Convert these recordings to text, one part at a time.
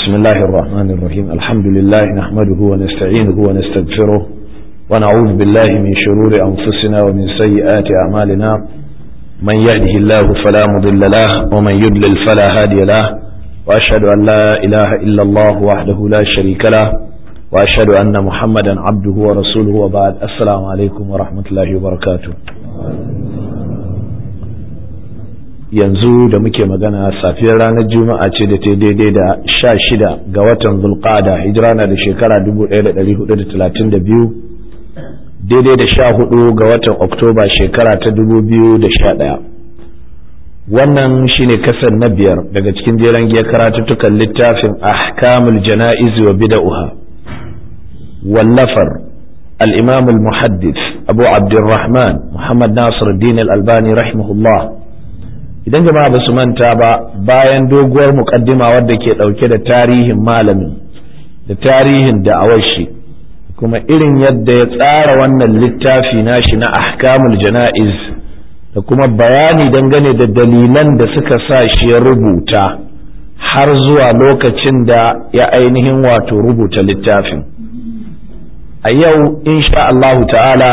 بسم الله الرحمن الرحيم الحمد لله نحمده ونستعينه ونستغفره ونعوذ بالله من شرور أنفسنا ومن سيئات أعمالنا من يهده الله فلا مضل له ومن يضلل فلا هادي له وأشهد أن لا إله إلا الله وحده لا شريك له وأشهد أن محمدا عبده ورسوله وبعد السلام عليكم ورحمة الله وبركاته yanzu da muke magana safiyar ranar juma'a ce da ta daidai da sha shida ga watan zulqada hijira na da shekara 1432 daidai da sha hudu ga watan oktoba shekara ta 2011 wannan shine kasar na biyar daga cikin jeren giya karatuttukan littafin ahkamul jana'iz wa bida'uha wallafar al-imam al-muhaddith abu abdurrahman muhammad nasir din al-albani rahimahullah idan jama'a ba su manta ba bayan doguwar mukaddima wadda ke ɗauke da tarihin malamin da tarihin da'awar shi kuma irin yadda ya tsara wannan littafi nashi na ahkamul jana'iz da kuma bayani dangane da dalilan da suka sa shi ya rubuta har zuwa lokacin da ya ainihin wato rubuta littafin a yau insha Allahu ta'ala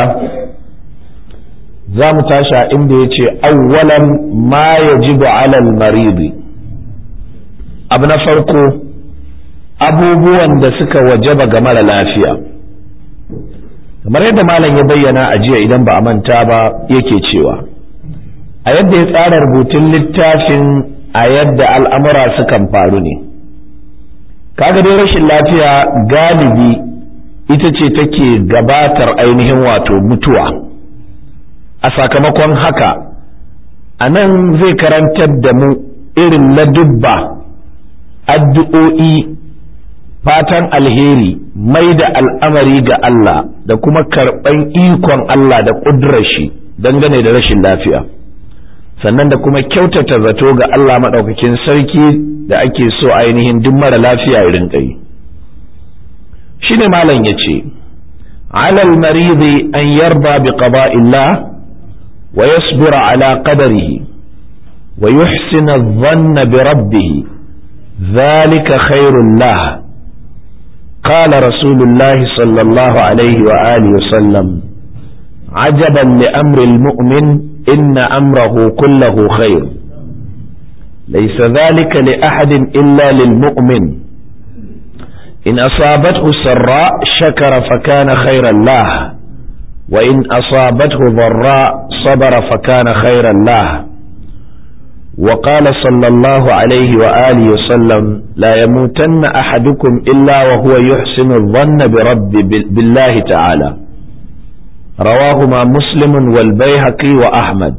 za mu tashi a inda ya ce awwalan ma ya jibu alal maridi abu na farko abubuwan da suka wajaba ga mara lafiya kamar yadda malam ya bayyana a jiya idan ba a manta ba yake cewa a yadda ya tsara rubutun littafin a yadda al'amura sukan faru ne kaga dai rashin lafiya galibi ita ce take gabatar ainihin wato mutuwa a sakamakon haka a nan zai karantar da mu irin ladubba addu'o'i fatan alheri mai da al'amari ga Allah da kuma karɓan ikon Allah da ƙudurar shi dangane da rashin lafiya sannan da kuma kyautata zato ga Allah maɗaukakin sarki da ake so ainihin duk mara lafiya ya rinƙa yi shi ne malam ya ce alal maridi an yarba bi qada'illah ويصبر على قدره ويحسن الظن بربه ذلك خير له قال رسول الله صلى الله عليه وآله وسلم عجبا لأمر المؤمن إن أمره كله خير ليس ذلك لأحد إلا للمؤمن إن أصابته سراء شكر فكان خيرا له وإن أصابته ضراء صبر فكان خيرا له وقال صلى الله عليه وآله وسلم لا يموتن أحدكم إلا وهو يحسن الظن برب بالله تعالى رواهما مسلم والبيهقي وأحمد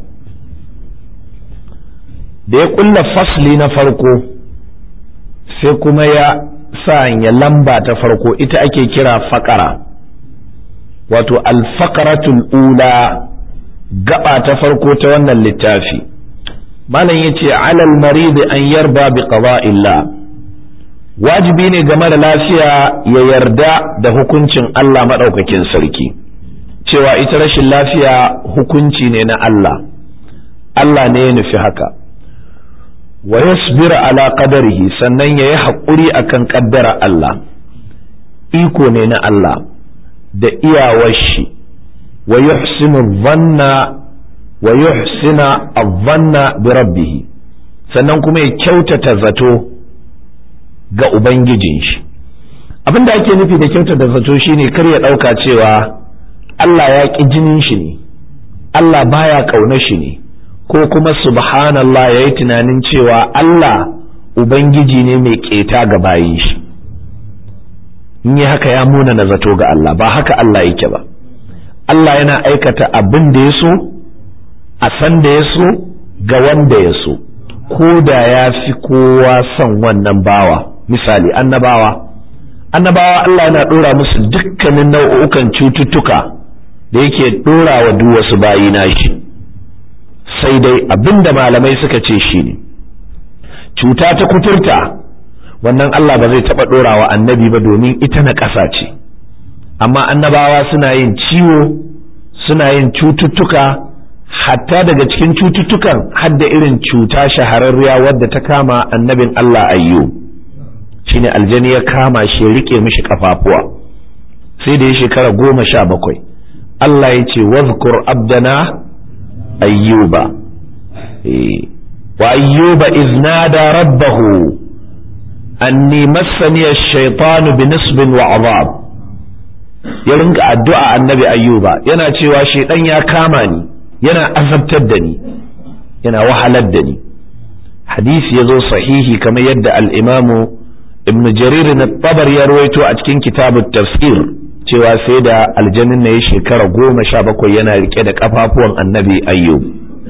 da ya kulla fasli na farko sai kuma ya sanya lamba ta farko ita ake kira faƙara wato alfaqaratul ula gaba ta farko ta wannan littafi malam yace alal marid an yarda bi qada'illah wajibi ne game da lafiya ya yarda da hukuncin Allah madaukakin sarki cewa ita rashin lafiya hukunci ne na Allah Allah ne ya nufi haka wa yasbira ala qadarihi sannan yayi haƙuri akan kaddara Allah iko ne na Allah da iyawar shi wa yuhsinu dhanna wa yuhsina adh-dhanna bi rabbih sannan kuma ya kyautata zato ga ubangijin shi abin da ake nufi da kyautata zato shine kar ya dauka cewa Allah ya ki jinin shi ne Allah baya kauna shi ne ko kuma subhanallah yayi tunanin cewa Allah ubangiji ne mai keta ga bayin shi in yi haka ya muna na zato ga Allah ba haka Allah yake ba Allah yana aikata abin da ya so a san da ya so ga wanda ya so ko da ya fi kowa son wannan bawa misali annabawa annabawa Allah yana ɗora musu dukkanin nau'ukan cututtuka da yake ɗora wa duk wasu bayi nashi sai dai abin da malamai suka ce shi ne cuta ta kuturta wannan Allah ba zai taɓa ɗorawa annabi ba domin ita na ƙasa ce amma annabawa suna yin ciwo suna yin cututtuka hatta daga cikin cututtukan hadda irin cuta shahararriya wadda ta kama annabin Allah ayyu shine aljani ya kama shi ya rike mishi kafafuwa sai da ya shekara goma sha bakwai Allah ya ce wazkur abdana ayyuba wa ayyuba iznada rabbahu anni massani ash-shaytanu bi nisbin wa azab ya rinka addu'a annabi ayyuba yana cewa shaidan ya kama ni yana azabtar da ni yana wahalar da ni hadisi ya zo sahihi kamar yadda al'imamu ibn jarir na tabar ya rawaito a cikin kitabun tafsir cewa sai da aljanin na ya shekara goma sha bakwai yana rike da kafafuwan annabi ayyub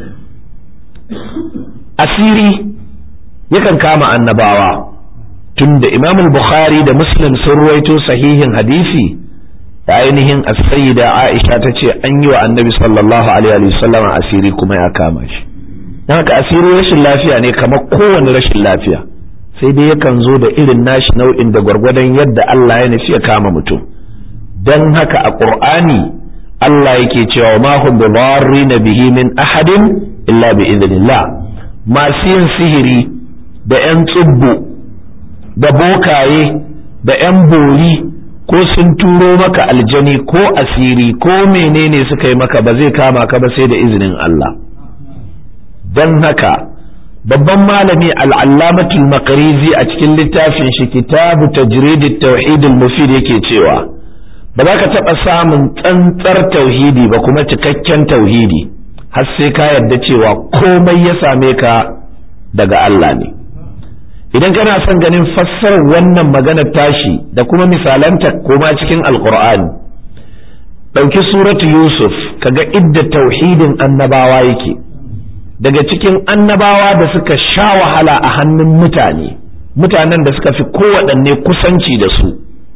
asiri yakan kama annabawa tun da imam bukhari da muslim sun rawaito sahihin hadisi da ainihin as-sayyida aisha ta ce an yi wa annabi sallallahu alaihi wa sallam asiri kuma ya kama shi don haka asiri rashin lafiya ne kamar kowane rashin lafiya sai dai yakan zo da irin nashi nau'in da gwargwadon yadda Allah ya nufi ya kama mutum don haka a ƙur'ani Allah yake cewa ma hum bi bihi min ahadin illa bi idhnillah masu yin sihiri da yan tsubbu da bokaye da yan bori ko sun turo maka aljani ko asiri ko menene suka yi maka ba zai kama ka ba sai da izinin Allah don haka babban malami al'allamatul makarizi a cikin littafin shi kitabu tajridit tauhidul mufid yake cewa ba za ka taɓa samun tsantsar tauhidi ba kuma cikakken tauhidi har sai ka yarda cewa komai ya same ka daga Allah ne idan kana son ganin fassarar wannan maganar tashi da kuma misalanta koma cikin alkur'ani ɗauki suratu yusuf kaga idda tauhidin annabawa yake daga cikin annabawa da suka sha wahala a hannun mutane mutanen da suka fi kowaɗanne kusanci da su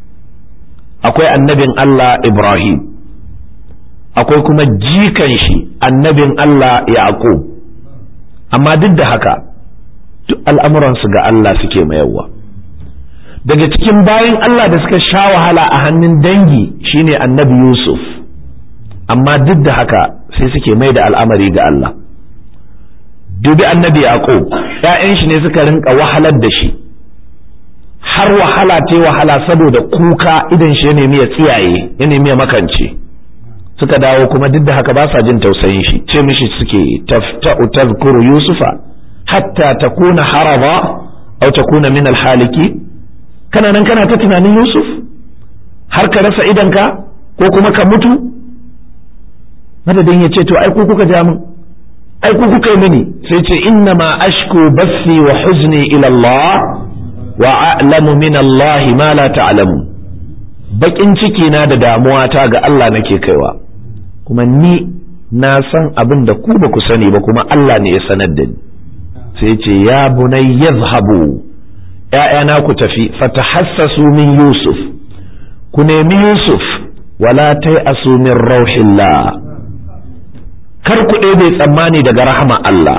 akwai annabin Allah Ibrahim akwai kuma jikan shi annabin Allah Yaqub amma duk da haka duk al'amuransu ga Allah suke mayarwa daga cikin bayan Allah da suka sha wahala a hannun dangi shine annabi Yusuf amma duk da haka sai suke mai da al'amari ga Allah dubi annabi Yaqub ‘ya'yan shi ne suka rinka wahalar da shi har wahala ta wahala saboda kuka idan shi ya nemi ya tsiyaye ya nemi ya makance suka dawo kuma duk da haka ba sa jin tausayin shi ce mishi suke tafta'u tazkuru yusufa hatta takuna haraba aw takuna min alhaliki kana nan kana ta tunanin yusuf har ka rasa idanka ko kuma ka mutu madadin ya ce to ai ku kuka ja min ai ku kuka yi mini sai ce inna ma ashku bassi wa huzni ila Allah wa a'lamu min Allah ma la ta'lamu bakin ciki na da damuwa ta ga Allah nake kaiwa kuma ni na san abin da ku ba ku sani ba kuma Allah ne ya sanar da ni sai ce ya bunay yadhhabu ‘ya'yana ku tafi fatahassasu min Yusuf ku nemi Yusuf wala tai asu min rauhillah kar ku bai tsammani daga rahama Allah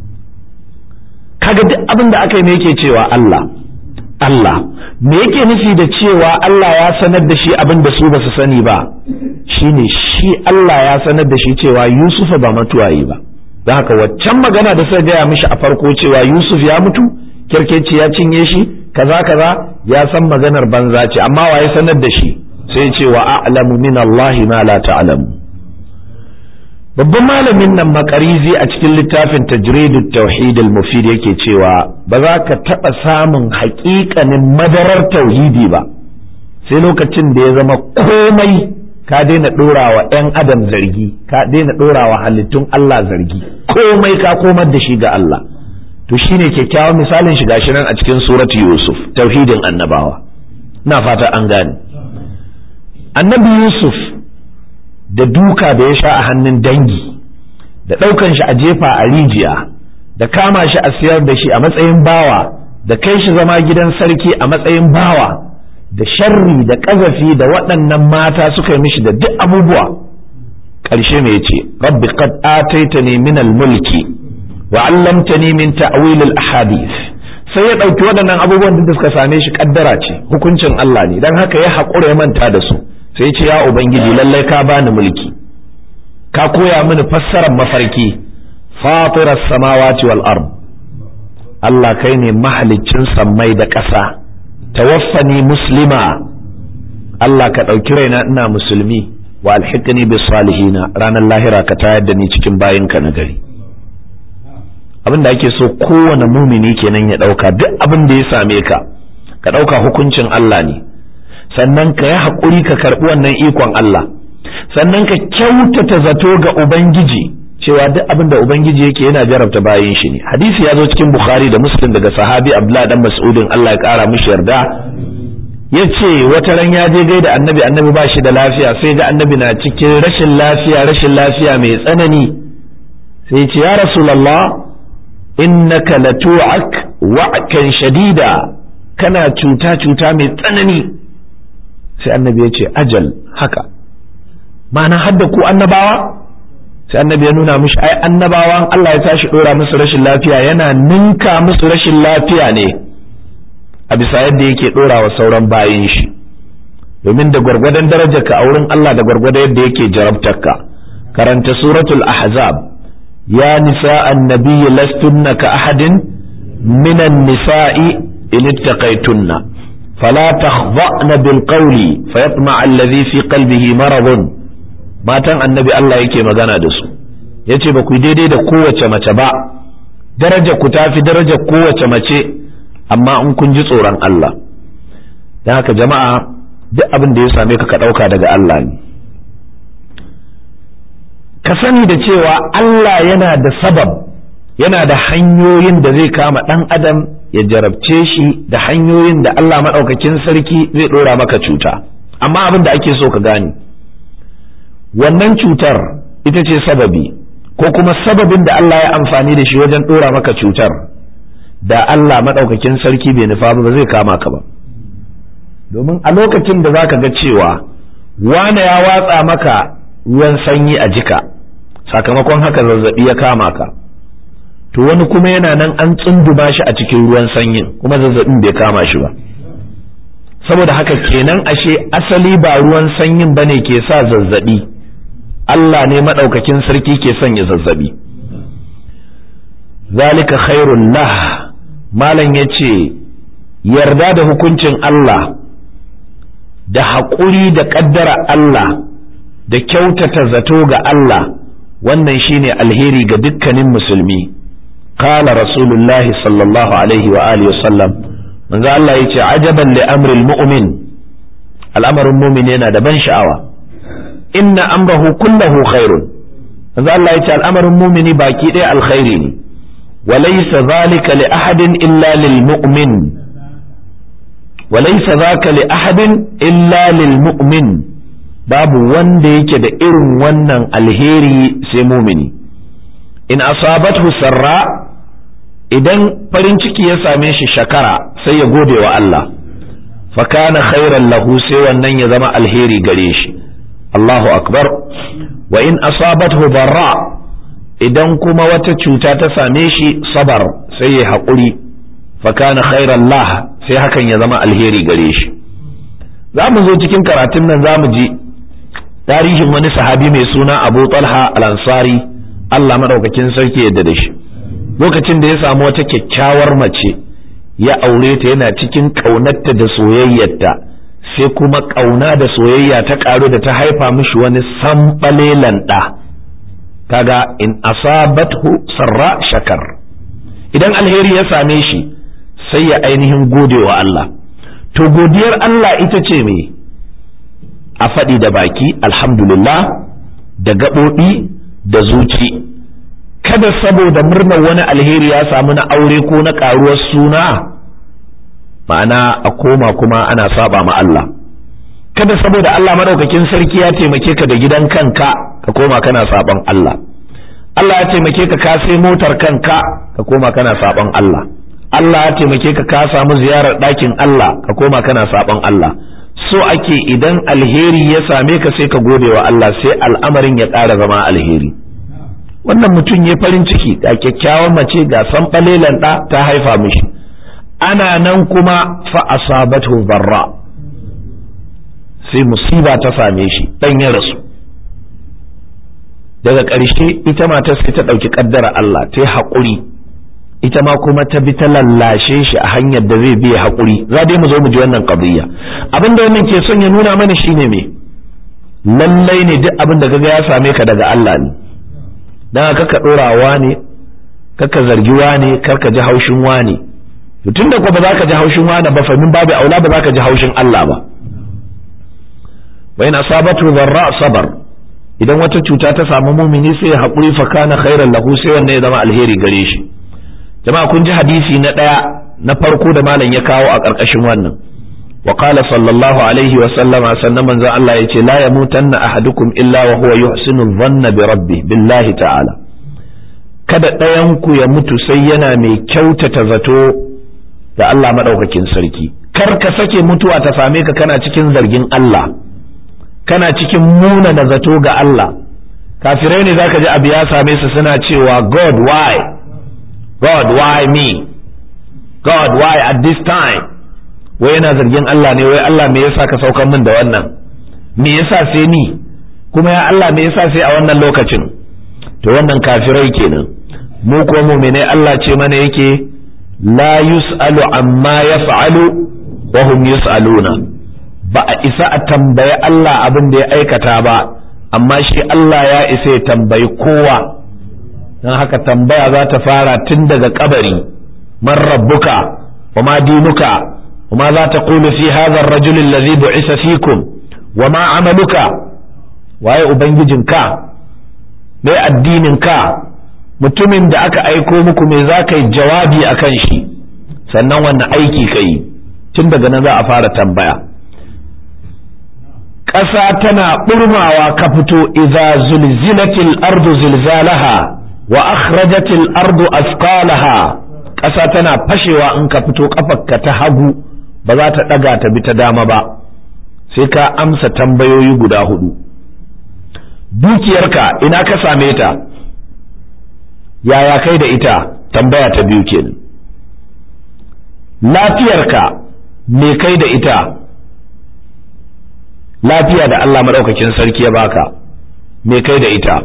kaga duk abin da aka yi me yake cewa Allah Allah me yake nufi da cewa Allah ya sanar da shi abin da su ba su sani ba shine shi Allah ya sanar da shi cewa Yusuf ba mutuwayi ba don haka waccan magana da suka gaya mishi a farko cewa Yusuf ya mutu kirkeci ya cinye shi kaza kaza ya san maganar banza ce amma wa ya sanar da shi sai ce wa a'lamu min Allah ma la ta'lamu babban malamin nan makarizi a cikin littafin tajridut tauhid al-mufid yake cewa ba za ka taɓa samun haƙiƙanin madarar tauhidi ba sai lokacin da ya zama komai ka daina ɗorawa 'yan adam zargi ka daina ɗorawa halittun Allah zargi komai ka komar da shi ga Allah to shine kyakkyawan misalin shiga shi nan a cikin suratu Yusuf tauhidin annabawa na fata an gane annabi Yusuf da duka da ya sha a hannun dangi da ɗaukan shi a jefa a rijiya da kama shi a siyar da shi a matsayin bawa da kai shi zama gidan sarki a matsayin bawa da sharri da ƙazafi da waɗannan mata suka yi mishi da duk abubuwa ƙarshe mai ce rabbi qad ataitani min al-mulki wa 'allamtani min ta'wil al-ahadith sai ya ɗauki waɗannan abubuwan da suka same shi kaddara ce hukuncin Allah ne dan haka ya haƙura ya manta da su sai ce ya ubangiji lallai ka bani mulki ka koya mini fassarar mafarki fatiras samawati wal ard Allah kai ne mahaliccin sammai da ƙasa tawaffani muslima Allah ka ɗauki raina ina musulmi wa alhiqni bis salihina ranar lahira ka tayar da ni cikin bayinka na gari abin da ake so kowane mumini kenan ya ɗauka duk abin da ya same ka ka ɗauka hukuncin Allah ne sannan ka yi haƙuri ka karɓi wannan ikon Allah sannan ka kyautata zato ga Ubangiji cewa duk abin da Ubangiji yake yana jarabta bayan shi ne hadisi ya zo cikin Bukhari da Muslim daga sahabi Abdullah dan Mas'udin Allah ya ƙara mishi yarda ya ce wata ran ya je gaida annabi annabi ba shi da lafiya sai ga annabi na cikin rashin lafiya rashin lafiya mai tsanani sai ya ce ya rasulallah innaka latu'ak wa'kan shadida kana cuta cuta mai tsanani sai annabi ya ce ajal haka ma'ana hadda ku annabawa sai annabi ya nuna mishi ai annabawan Allah ya tashi dora musu rashin lafiya yana ninka musu rashin lafiya ne a bisa yadda yake dora wa sauran bayin shi domin da gwargwadon darajarka a wurin Allah da gwargwadon yadda yake jarabtarka karanta suratul ahzab ya nisa annabi lastunna ka ahadin minan nisa'i in ittaqaytunna fala takhdha'na bil qawli fayatma alladhi fi qalbihi maradun matan annabi Allah yake magana da su yace ba ku daidai da kowace mace ba daraja ku tafi darajar kowace mace amma in kun ji tsoron Allah don haka jama'a duk abin da ya same ka ka ɗauka daga Allah ne ka sani da cewa Allah yana da sabab yana da hanyoyin da zai kama ɗan adam ya jarabce shi da hanyoyin da Allah maɗaukakin sarki zai ɗora maka cuta amma abin da ake so ka gane wannan cutar ita ce sababi ko kuma sababin da Allah ya amfani da shi wajen ɗora maka cutar da Allah maɗaukakin sarki bai nufa ba zai kama ka ba domin a lokacin da zaka ga cewa wane ya watsa maka ruwan sanyi a jika sakamakon haka zazzabi ya kama ka to wani kuma yana nan an tsunduma shi a cikin ruwan sanyin kuma zazzabin bai kama shi ba saboda haka kenan ashe asali ba ruwan sanyin bane ke sa zazzabi Allah ne maɗaukakin sarki ke sanya zazzabi zalika khairun lah malam ya ce yarda da hukuncin Allah da haƙuri da ƙaddara Allah da kyautata zato ga Allah wannan shine alheri ga dukkanin musulmi qala rasulullahi sallallahu alaihi wa alihi wasallam manzo Allah yace ajaban li amril mu'min al'amarin mu'min yana da ban sha'awa inna amrahu kullahu khairun manzo Allah yace al'amarin mu'mini baki ɗaya alkhairi ne وليس ذلك لأحد إلا للمؤمن وليس ذاك لأحد إلا للمؤمن باب wanda yake da irin wannan alheri sai mumini in asabathu sarra idan farin ciki ya same shi shakara sai ya gode wa Allah fa kana khairan lahu sai wannan ya zama alheri gare shi Allahu akbar wa in asabathu darra idan kuma wata cuta ta same shi sabar sai ya haƙuri fakana khairan lah sai hakan ya zama alheri gare shi za mu zo cikin karatun nan za mu ji tarihin wani sahabi mai suna abu talha al-ansari Allah madaukakin sarki yadda da shi lokacin da ya samu wata kyakkyawar mace ya aure ta yana cikin ƙaunarta da soyayyarta sai kuma ƙauna da soyayya ta ƙaru da ta haifa mishi wani sambalelan ɗa kaga in asabathu sarra shakar idan alheri ya same shi sai ya ainihin gode wa Allah to godiyar Allah ita ce me a faɗi da baki alhamdulillah da gaɓoɓi da zuci kada saboda murnar wani alheri ya samu na aure ko na ƙaruwar suna ma'ana a koma kuma ana saba ma Allah kada saboda Allah madaukakin sarki ya taimake ka da gidan kanka ka koma kana saban Allah Allah ya taimake ka ka sai motar kanka ka koma kana saban Allah Allah ya taimake ka ka samu ziyarar ɗakin Allah ka koma kana saban Allah so ake idan alheri ya same ka sai ka gode wa Allah sai al'amarin ya ƙara zama alheri wannan mutum ya farin ciki ga kyakkyawan mace ga san ɓalelan ɗa ta haifa mishi ana nan kuma fa asabatu barra sai musiba ta same shi dan ya rasu daga ƙarshe ita matar sai ta ɗauki ƙaddara Allah ta yi haƙuri ita ma kuma ta bi ta lallashe shi a hanyar da zai biya haƙuri za dai mu zo mu ji wannan qadiyya abin da wannan ke son ya nuna mana shine me lallai ne duk abin da kaga ya same ka daga Allah ne dan haka ka dorawa ne kaka zargi wane karka ji haushin wane to tunda ko ba za ka ji haushin wane ba fa min babu aula ba za ka ji haushin Allah ba wa in asabatu dharra sabar idan wata cuta ta samu mumini sai ya haƙuri fa kana khairan lahu sai wannan ya zama alheri gare shi jama'a kun ji hadisi na ɗaya na farko da malam ya kawo a ƙarƙashin wannan wa qala sallallahu alaihi wa sallama sannan manzon Allah yace la yamutanna ahadukum illa wa huwa yuhsinu dhanna bi rabbi billahi ta'ala kada ɗayan ku ya mutu sai yana mai kyautata zato da Allah madaukakin sarki kar ka sake mutuwa ta same ka kana cikin zargin Allah kana cikin muna da zato ga Allah kafirai ne zaka ji abu ya same su suna cewa God why God why me God why at this time wai yana zargin Allah ne wai Allah me yasa ka saukar min da wannan me yasa sai ni kuma ya Allah me yasa sai a wannan lokacin to wannan kafirai kenan mu ko mu'minai Allah ce mana yake la yus'alu amma yaf'alu wa hum yus'aluna ba a isa a tambayi Allah abin da ya aikata ba amma shi Allah ya isa ya tambayi kowa don haka tambaya za ta fara tun daga kabari man rabbuka wa ma dinuka wa ma za ta kulu fi hadha ar-rajul alladhi bu'isa fikum wa ma amaluka waye ubangijinka me addininka mutumin da aka aiko muku me za ka yi jawabi akan shi sannan wannan aiki ka yi tun daga nan za a fara tambaya ƙasa tana ɓurmawa ka fito idza zulzilatil ardu zilzalaha wa akhrajatil ardu asqalaha ƙasa tana fashewa in ka fito kafarka ta hagu ba za ta ɗaga ta bi ta dama ba sai ka amsa tambayoyi guda hudu dukiyarka ina ka same ta yaya kai da ita tambaya ta biyu kenan lafiyarka me kai da ita lafiya da Allah maɗaukakin sarki ya baka me kai da ita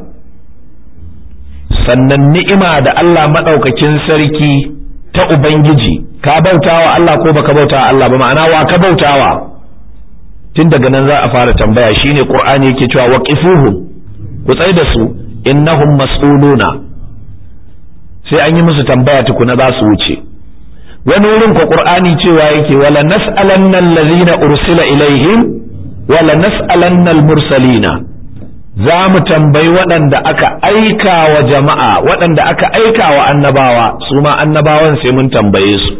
sannan ni'ima da Allah maɗaukakin sarki ta Ubangiji ka bautawa Allah ko baka bautawa Allah ba ma'ana wa ka bautawa tun daga nan za a fara tambaya shine Qur'ani yake cewa waqifuhum ku tsai da su innahum mas'uluna sai an yi musu tambaya tukuna za su wuce wani wurin ko Qur'ani cewa yake wala nas'alanna allazina ursila ilaihim wala nas'alanna al-mursalina za mu tambayi waɗanda aka aika wa jama'a waɗanda aka aika wa annabawa su ma annabawan sai mun tambaye su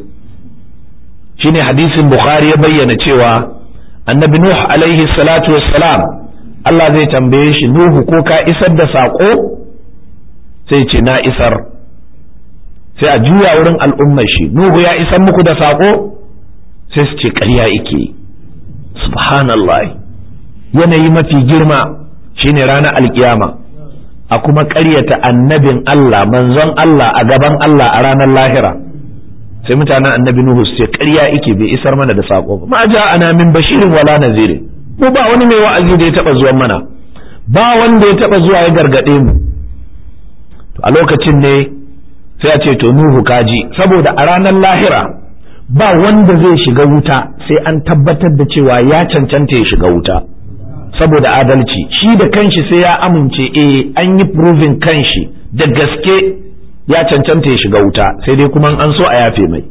shine hadisin bukhari ya bayyana cewa annabi nuh alaihi salatu wassalam Allah zai tambaye shi nuhu ko ka isar da saƙo sai ce na isar sai a juya wurin al'ummar shi nuhu ya isar muku da saƙo sai su ce ƙarya ike subhanallah yanayi mafi girma shine ranar alkiyama a kuma ƙaryata annabin Allah manzon Allah a gaban Allah a ranar lahira sai mutanen annabi Nuhu su ce ƙarya ike bai isar mana da saƙo ba ma ja ana min bashirin wala nazirin mu ba wani mai wa'azi da ya taɓa zuwan mana ba wanda ya taɓa zuwa ya gargaɗe mu to a lokacin ne sai a ce to Nuhu kaji saboda a ranar lahira ba wanda zai shiga wuta sai an tabbatar da cewa ya cancanta ya shiga wuta saboda adalci shi da kanshi sai ya amince eh an yi proving kanshi da gaske ya cancanta ya shiga wuta sai dai kuma an so a yafe mai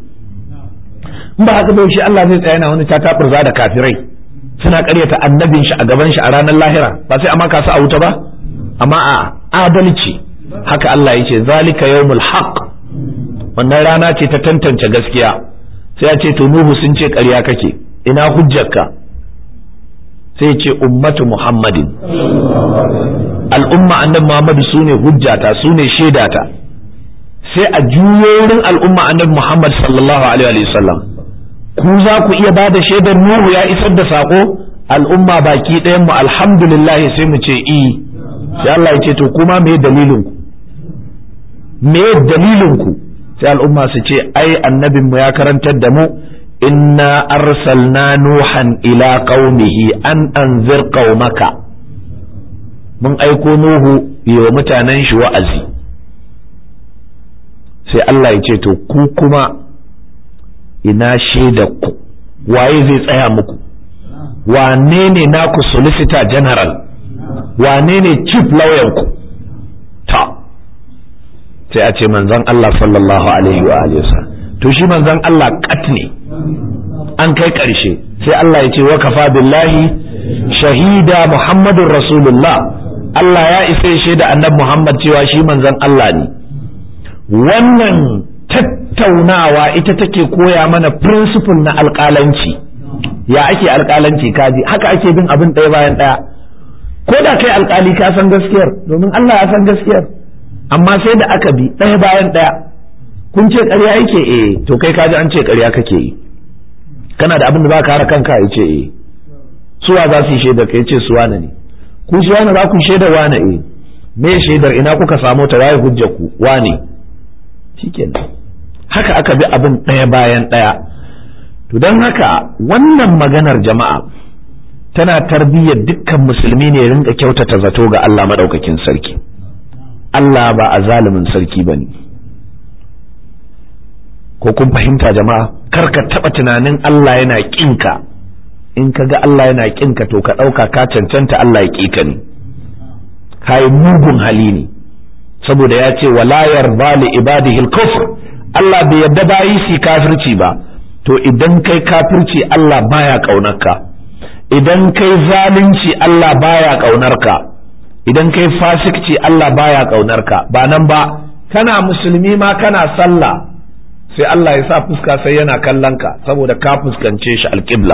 in ba haka bai shi Allah zai tsaya yana wani tataburza da kafirai suna karyata annabin shi a gaban shi a ranar lahira ba sai amma kasu a wuta ba amma a adalci haka Allah ya ce zalika yawmul haqq wannan rana ce ta tantance gaskiya sai ya ce to nuhu sun ce ƙarya kake ina hujjarka sai ce ummatu muhammadin al'umma annabi muhammadu su ne hujjata su ne shaidata sai a juyo wurin al'umma annabi muhammad sallallahu alaihi wasallam ku za ku iya ba da shaidar nuhu ya isar da sako al'umma baki ɗayan mu alhamdulillah sai mu ce i sai Allah ya ce to kuma me dalilin ku me dalilin ku sai al'umma su ce ai annabin mu ya karantar da mu inna arsalna nuhan ila qaumihi an anzir qaumaka mun aiko nuhu wa mutanen shi wa'azi sai Allah ya ce to ku kuma ina shaida ku waye zai tsaya muku wane ne naku solicitor general wane ne chief lawyer ku ta sai a ce manzon Allah sallallahu alaihi wa alihi to shi manzon Allah kat ne an kai ƙarshe sai Allah ya ce wa kafa billahi shahida muhammadun rasulullah Allah ya isa shaida annabi Muhammad cewa shi manzon Allah ne wannan tattaunawa ita take koya mana principle na alƙalanci ya ake alƙalanci kaji haka ake bin abin ɗaya bayan ɗaya ko da kai alƙali ka san gaskiyar domin Allah ya san gaskiyar amma sai da aka bi ɗaya bayan ɗaya kun ce ƙarya yake eh to kai kaji an ce ƙarya kake yi kana da abin da ba ka hara kanka ya ce eh suwa za su yi shaidar ka ya ce suwa ne ku suwa za ku shaidar wane eh me shaidar ina kuka samu ta waye hujjar ku wane shikenan haka aka bi abin ɗaya bayan ɗaya to don haka wannan maganar jama'a tana tarbiyyar dukkan musulmi ne rinka kyautata zato ga Allah maɗaukakin sarki Allah ba a zalimin sarki ba ne ko kun fahimta jama'a kar ka taɓa tunanin Allah yana ƙinka in ka ga Allah yana ƙinka to ka ɗauka ka cancanta Allah ya ƙika ne ka yi mugun hali ne saboda ya ce wala yarda li ibadihi al-kufr Allah bai yarda bayi su kafirci ba to idan kai kafirci Allah baya kaunarka idan kai zalunci Allah baya kaunarka idan kai fasikci Allah baya kaunarka ba nan ba kana musulmi ma kana sallah sai Allah ya sa fuska sai yana kallon ka saboda ka fuskance shi alƙibla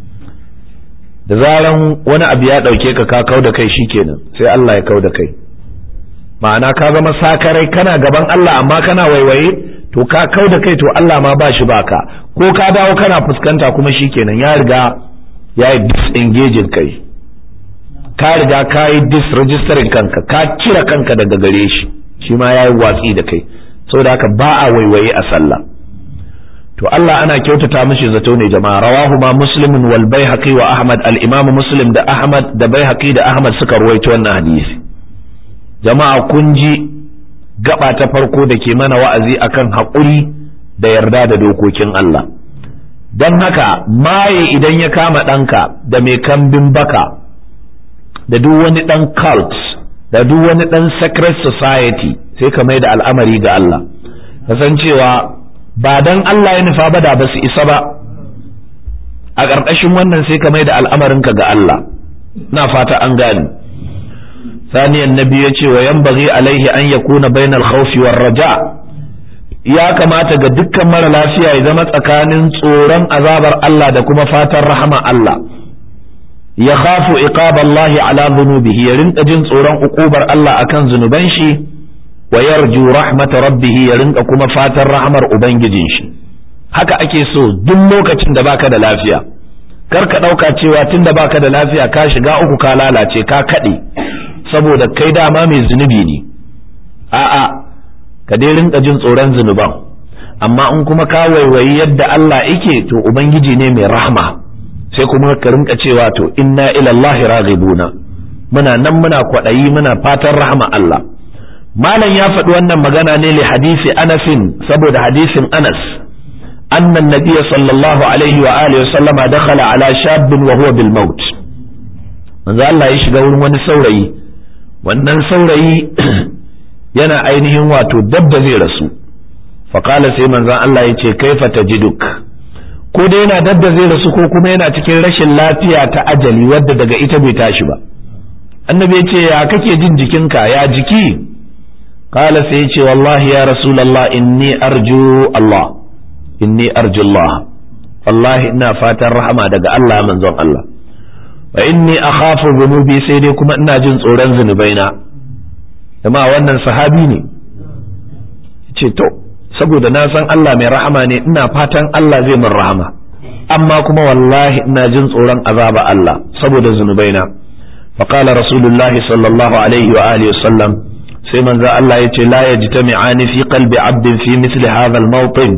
da zaran wani abu ya ɗauke ka ka kau da kai shikenan sai Allah ya kau da kai ma'ana ka zama sakarai kana gaban Allah amma kana waiwaye to ka kau da kai to Allah ma ba shi baka ko ka dawo kana fuskanta kuma shikenan ya riga ya yi disengaging kai ka riga ka yi disregistering kanka ka cire kanka daga gare shi shi ma ya yi watsi da kai saboda haka ba a waiwaye a sallah to Allah ana kyautata mishi zato ne jama'a rawahu ma muslimun wal baihaqi wa ahmad al imam muslim da ahmad da baihaqi da ahmad suka ruwaito wannan hadisi jama'a kun ji gaba ta farko da ke mana wa'azi akan haƙuri da yarda da dokokin Allah don haka maye idan ya kama ɗanka da mai kambin baka da duk wani ɗan cult da duk wani ɗan secret society sai ka mai da al'amari ga Allah kasancewa ba dan Allah ya nufa ba da ba su isa ba a ƙarƙashin wannan sai ka mai da al'amarinka ga Allah na fata an gane ثانيا النبي يتي وينبغي عليه أن يكون بين الخوف والرجاء ya kamata ga dukkan mara lafiya ya zama tsakanin tsoron azabar Allah da kuma fatan rahama Allah ya khafu iqaballahi ala dhunubihi ya rinka jin tsoron ukubar Allah akan zunuban shi wa yarju rahmata rabbih ya rinka kuma fatan rahamar ubangijin shi haka ake so duk lokacin da baka da lafiya kar ka dauka cewa tunda baka da lafiya ka shiga uku ka lalace ka kade saboda kai dama mai zunubi ne a'a ka dai rinka jin tsoron zunuban amma in kuma ka waiwayi yadda Allah yake to ubangiji ne mai rahma sai kuma ka rinka cewa to inna ila Allah raghibuna muna nan muna kwadayi muna fatan rahma Allah malam ya faɗi wannan magana ne li hadisi Anasin saboda hadisin Anas أن النبي صلى الله عليه وآله وسلم دخل على شاب وهو بالموت manzo Allah ya shiga wurin wani saurayi wannan saurayi yana ainihin wato dab da zai rasu faƙala sai manzon Allah ya ce kaifa tajiduk ko dai yana dab da zai rasu ko kuma yana cikin rashin lafiya ta ajali wadda daga ita bai tashi ba annabi ya ce ya kake jin jikinka ya jiki kala sai ya ce wallahi ya rasulallah inni arju Allah inni arju Allah wallahi ina fatan rahama daga Allah manzon Allah wa inni akhafu dhunubi sai dai kuma ina jin tsoron zunubaina amma wannan sahabi ne ce to saboda na san Allah mai rahama ne ina fatan Allah zai min rahama amma kuma wallahi ina jin tsoron azaba Allah saboda zunubaina faqala rasulullah sallallahu alaihi wa alihi wasallam sai manzo Allah yace la yajtami'ani fi qalbi 'abdin fi misli hadha al-mawtin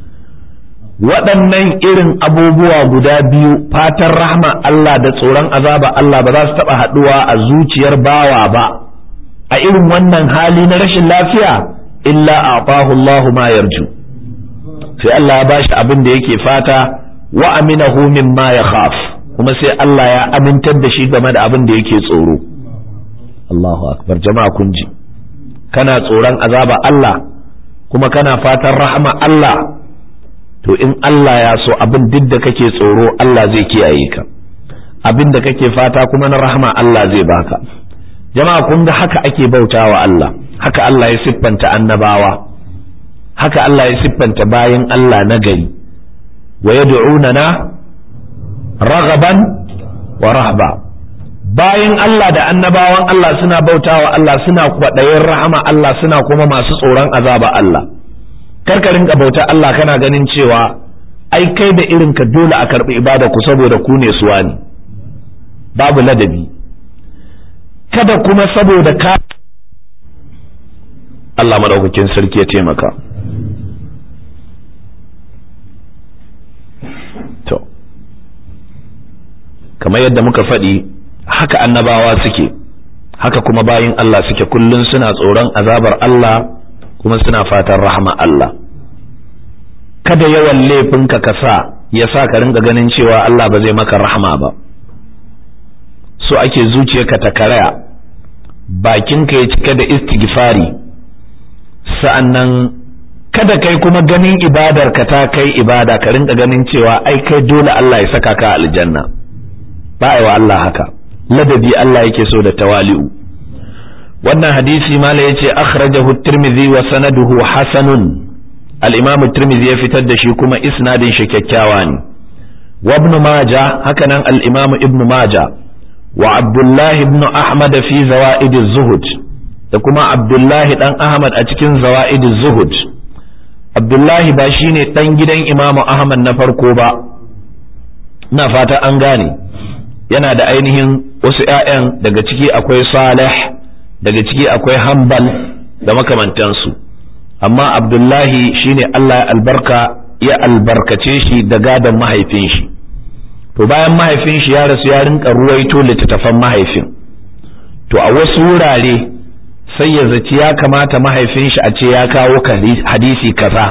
waɗannan irin abubuwa guda biyu fatan rahma Allah da tsoron azaba Allah ba za su taɓa haɗuwa a zuciyar bawa ba a irin wannan hali na rashin lafiya illa a'tahu Allahu ma yarju sai Allah ya bashi abin da yake fata wa aminahu mimma yakhaf kuma sai Allah ya amintar da shi game da abin da yake tsoro Allahu akbar jama'a kun ji kana tsoron azaba Allah kuma kana fatan rahama Allah to in Allah ya so abin duk da kake tsoro Allah zai kiyaye ka abin da kake fata kuma na rahama Allah zai baka jama'a kun ga haka ake bautawa Allah haka Allah ya siffanta annabawa haka Allah ya siffanta bayan Allah na gari wa yad'unana ragaban wa rahba bayan Allah da annabawan Allah suna bautawa Allah suna kwaɗayin rahama Allah suna kuma masu tsoron azaba Allah karka rinka bauta Allah kana ganin cewa ai kai da irin ka dole a karɓi ibada ku saboda ku ne suwa ne babu ladabi kada kuma saboda ka Allah madaukakin sarki ya taimaka to kamar yadda muka faɗi haka annabawa suke haka kuma bayin Allah suke kullum suna tsoron azabar Allah kuma suna fatan rahama Allah kada yawan laifinka ka sa ya sa ka rinka ganin cewa Allah ba zai maka rahama ba so ake zuciyarka ta karaya bakinka ya cika da istighfari sa'annan kada kai kuma ganin ibadar ka ta kai ibada ka rinka ganin cewa ai kai dole Allah ya saka ka aljanna ba wa Allah haka ladabi Allah yake so da tawali'u wannan hadisi mala yace akhrajahu at-tirmidhi wa sanaduhu hasanun al-imam at-tirmidhi ya fitar da shi kuma isnadin shi kyakkyawa ne wa ibn majah hakanan al-imam ibn majah wa abdullah ibn ahmad fi zawaid az-zuhud da kuma abdullahi dan ahmad a cikin zawaid az-zuhud abdullahi ba shine dan gidan imamu ahmad na farko ba ina fata an gane yana da ainihin wasu ‘ya'yan daga ciki akwai salih daga ciki akwai hambal da makamantansu amma abdullahi shine Allah ya albarka ya albarkace shi da gadon mahaifin shi to bayan mahaifin shi ya rasu ya rinka ruwaito littattafan mahaifin to a wasu wurare sai ya zaci ya kamata mahaifin shi a ce ya kawo hadisi kaza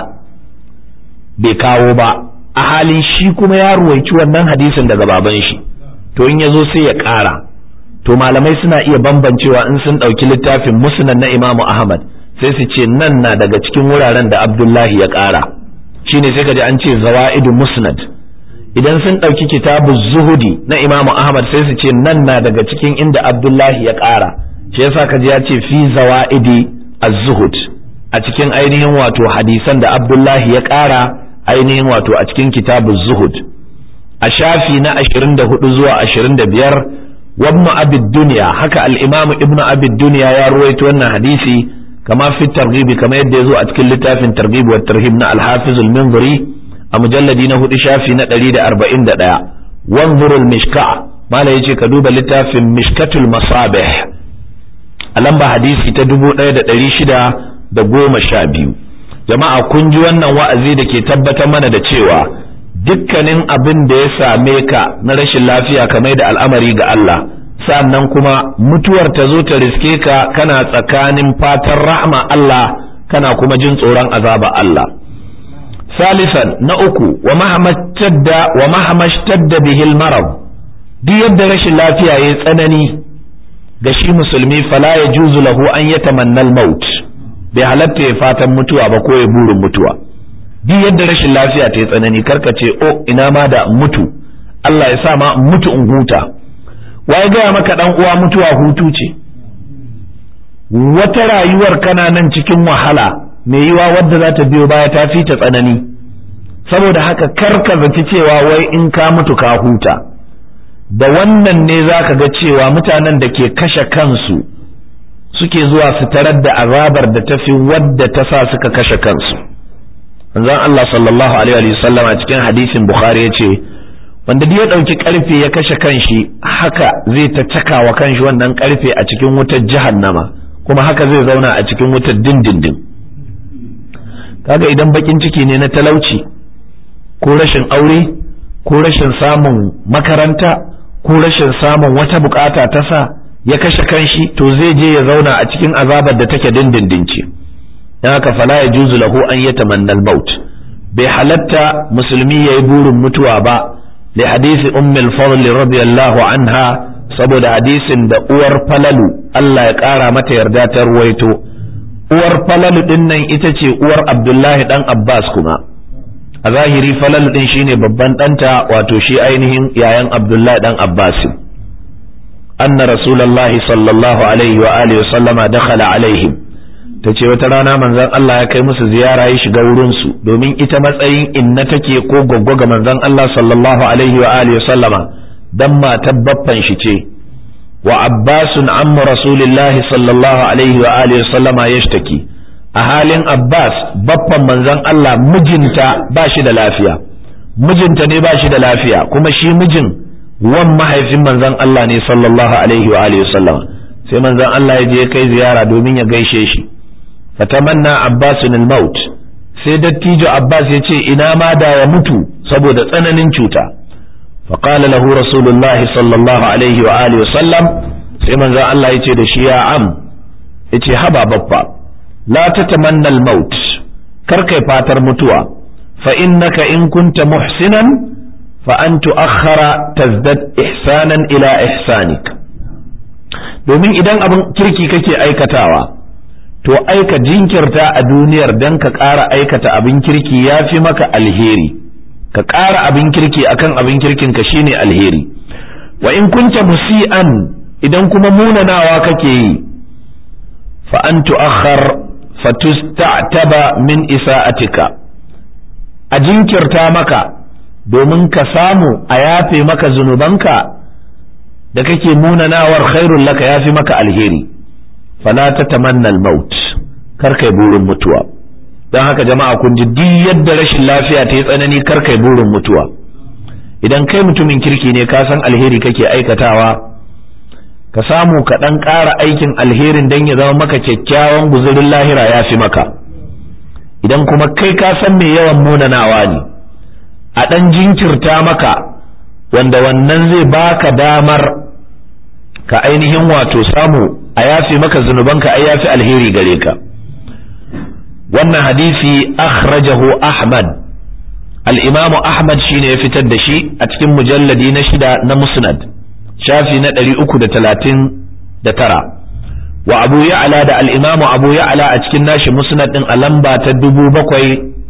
bai kawo ba a halin shi kuma ya ruwaici wannan hadisin daga baban shi to in ya zo sai ya ƙara to malamai suna iya bambancewa in sun ɗauki littafin musnad na imamu ahmad sai su ce nan na daga cikin wuraren da abdullahi ya ƙara shine sai kaji an ce zawa'idu musnad idan sun ɗauki kitabu zuhudi na imamu ahmad sai su ce nan na daga cikin inda abdullahi ya ƙara shi yasa kaji ya ce fi zawa'idi az-zuhud a cikin ainihin wato hadisan da abdullahi ya ƙara ainihin wato a cikin kitabu zuhud a shafi na 24 zuwa 25 wabnu abid duniya haka al-imam ibnu abid duniya ya ruwaito wannan hadisi kama fi targhibi kama yadda yazo a cikin littafin targhib wa tarhib na al-hafiz al-minziri a mujalladi na hudu shafi na 141 wanzur al-mishka mala yace ka duba littafin mishkatul masabih a lamba hadisi ta 1612 jama'a kun ji wannan wa'azi da ke tabbatar mana da cewa dukkanin abin da ya same ka na rashin lafiya ka mai da al'amari ga Allah sannan kuma mutuwar ta zo ta riske ka kana tsakanin fatan rahma Allah kana kuma jin tsoron azaba Allah salisan na uku wa mahamashtadda wa mahamashtadda bihil marad duk yadda rashin lafiya yayi tsanani ga shi musulmi fala ya juzu lahu an yatamanna al-maut bai halatta ya fatan mutuwa ba ko ya burin mutuwa duk yadda rashin lafiya ta yi tsanani karka ce o ina ma da mutu Allah ya sa ma mutu in huta waye gaya maka dan uwa mutuwa hutu ce wata rayuwar kana nan cikin wahala mai yiwa wadda za ta biyo baya ta fi ta tsanani saboda haka karka zaci cewa wai in ka mutu ka huta da wannan ne za ka ga cewa mutanen da ke kashe kansu suke zuwa su tarar da azabar da tafi wadda ta sa suka kashe kansu manzon Allah sallallahu alaihi wa sallam a cikin hadisin Bukhari ya ce wanda duk ya ɗauki ƙarfe ya kashe kanshi haka zai ta cakawa kanshi wannan ƙarfe a cikin wutar jahannama kuma haka zai zauna a cikin wutar dindindin kaga idan bakin ciki ne na talauci ko rashin aure ko rashin samun makaranta ko rashin samun wata bukata ta sa ya kashe kanshi to zai je ya zauna a cikin azabar da take dindindin ce dan haka fala yajuzu lahu an yatamanna al-maut bai halatta musulmi yayi burin mutuwa ba li hadisi ummi al-fadl radiyallahu anha saboda hadisin da uwar falalu Allah ya kara mata yarda ta ruwaito uwar falalu din nan ita ce uwar Abdullahi dan Abbas kuma a zahiri falalu din shine babban ɗanta wato shi ainihin yayan Abdullahi dan Abbas anna rasulullahi sallallahu alaihi wa alihi sallama dakhala alaihim tace wata rana manzon Allah ya kai musu ziyara ya shiga wurin su domin ita matsayin inna take ko goggo ga manzon Allah sallallahu alaihi wa alihi sallama dan matar baffan shi ce wa abbasun ammu rasulillahi sallallahu alaihi wa alihi sallama yashtaki a halin abbas baffan manzon Allah mijinta ba shi da lafiya mijinta ne ba shi da lafiya kuma shi mijin wan mahaifin manzon Allah ne sallallahu alaihi wa alihi sallama sai manzon Allah ya je kai ziyara domin ya gaishe shi fatamanna abbasun al-maut sai dattijo abbas ya ce ina ma da ya mutu saboda tsananin cuta فقال له رسول الله صلى الله عليه وآله وسلم sai manzo Allah yace da shi ya am yace haba babba la tatamanna al-maut kar kai fatar mutuwa fa innaka in kunta muhsinan fa an tu'akhkhara tazdad ihsanan ila ihsanik domin idan abin kirki kake aikatawa to aika jinkirta a duniyar dan ka ƙara aikata abin kirki ya fi maka alheri ka ƙara abin kirki akan abin kirkin ka shine alheri wa in kunta musi'an idan kuma munanawa kake yi fa an tu'akhkhar fatusta'taba min isa'atika a jinkirta maka domin ka samu a yafe maka zunubanka da kake munanawar khairul laka yafi maka alheri fala tatamanna al-maut kar kai burin mutuwa don haka jama'a kun ji duk yadda rashin lafiya ta yi tsanani kar kai burin mutuwa idan kai mutumin kirki ne ka san alheri kake aikatawa ka samu ka ɗan ƙara aikin alherin don ya zama maka kyakkyawan guzurin lahira ya fi maka idan kuma kai ka san mai yawan munanawa ne a ɗan jinkirta maka wanda wannan zai baka damar ka ainihin wato samu a yafi maka zunubanka ai yafi alheri gare ka wannan hadisi akhrajahu ahmad al-imam ahmad shine ya fitar da shi a cikin mujalladi na shida na musnad shafi na ɗari uku da talatin da tara wa abu ya'ala da al-imam abu ya'ala a cikin nashi musnad din a lamba ta dubu bakwai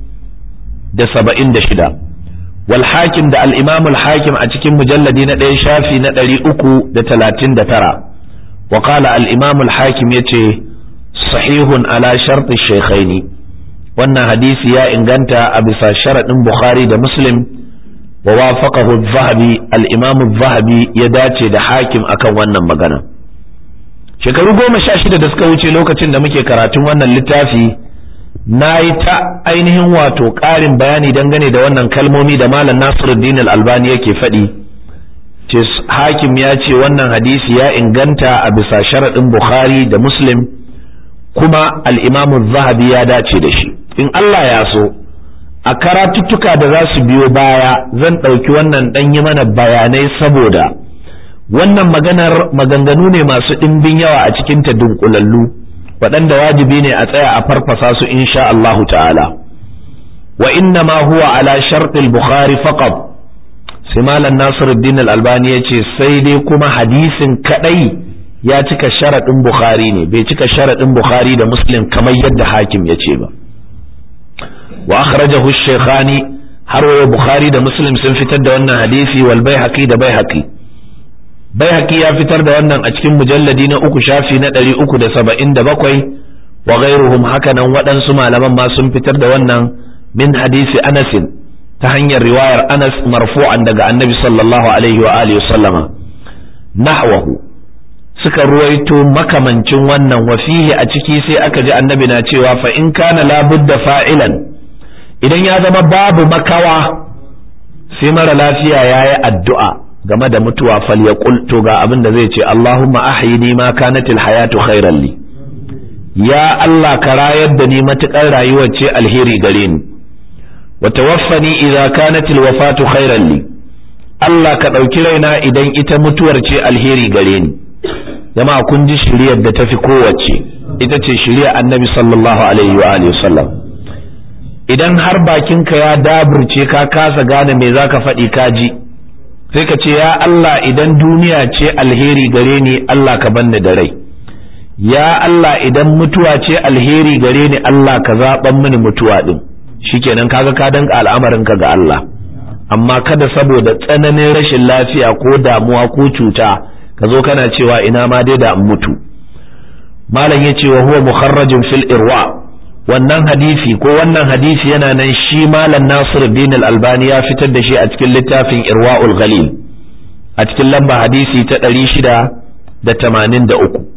da saba'in da shida wal hakim da al-imam al-hakim a cikin mujalladi na ɗaya shafi na ɗari uku da talatin da tara wa qala al-imam al-hakim yace sahihun ala sharti shaykhaini wannan hadisi ya inganta a bisa sharaɗin bukhari da muslim wa wafaqahu az-zahabi al-imam az-zahabi ya dace da hakim akan wannan magana shekaru goma sha shida da suka wuce lokacin da muke karatun wannan littafi na yi ta ainihin wato ƙarin bayani dangane da wannan kalmomi da malam nasiruddin al-albani yake faɗi ce hakim ya ce wannan hadisi ya inganta a bisa sharaɗin bukhari da muslim kuma al'imamu zahabi ya dace da shi in Allah ya so a karatuttuka da za su biyo baya zan ɗauki wannan ɗan yi mana bayanai saboda wannan maganar maganganu ne masu ɗimbin yawa a cikin ta dunkulallu waɗanda wajibi ne a tsaya a farfasa su insha Allahu ta'ala wa inna ma huwa ala sharɗil bukhari faqat sai malam nasiruddin al-albani ya ce sai dai kuma hadisin kadai ya cika sharaɗin bukhari ne bai cika sharaɗin bukhari da muslim kamar yadda hakim ya ce ba wa akhrajahu shaykhani har wa bukhari da muslim sun fitar da wannan hadisi wal baihaqi da baihaqi baihaqi ya fitar da wannan a cikin mujalladi na uku shafi na ɗari uku da saba'in da bakwai wa ghairuhum hakanan waɗansu malaman ma sun fitar da wannan min hadisi anasin ta hanyar riwayar anas marfu'an daga annabi sallallahu alaihi wa alihi sallama nahwahu suka ruwaito makamancin wannan wafihi a ciki sai aka ji annabi na cewa fa in kana labudda fa'ilan idan ya zama babu makawa sai mara lafiya ya yi addu'a game da mutuwa fal ya to ga abin da zai ce Allahumma ahyini ma kanatil hayatu khairan li ya Allah ka rayar da ni matukar rayuwar ce alheri gare ni wa tawaffani idza kanatil wafatu khairan li Allah ka ɗauki raina idan ita mutuwar ce alheri gare ni jama'a kun ji shiriyar da tafi kowace ita ce shirya annabi sallallahu alaihi wa alihi wasallam idan har bakinka ya daburce ka kasa gane me zaka faɗi ka ji sai ka ce ya Allah idan duniya ce alheri gare ni Allah ka banni da rai ya Allah idan mutuwa ce alheri gare ni Allah ka zaɓan mini mutuwa ɗin shikenan kaga ka danka al'amarinka ga Allah amma kada saboda tsananin rashin lafiya ko damuwa ko cuta ka zo kana cewa ina ma dai da mutu malam ya ce wa huwa mukharrajin fil irwa wannan hadisi ko wannan hadisi yana nan shi malam Nasiruddin al-Albani ya fitar da shi a cikin littafin Irwaul Ghalil a cikin lamba hadisi ta 683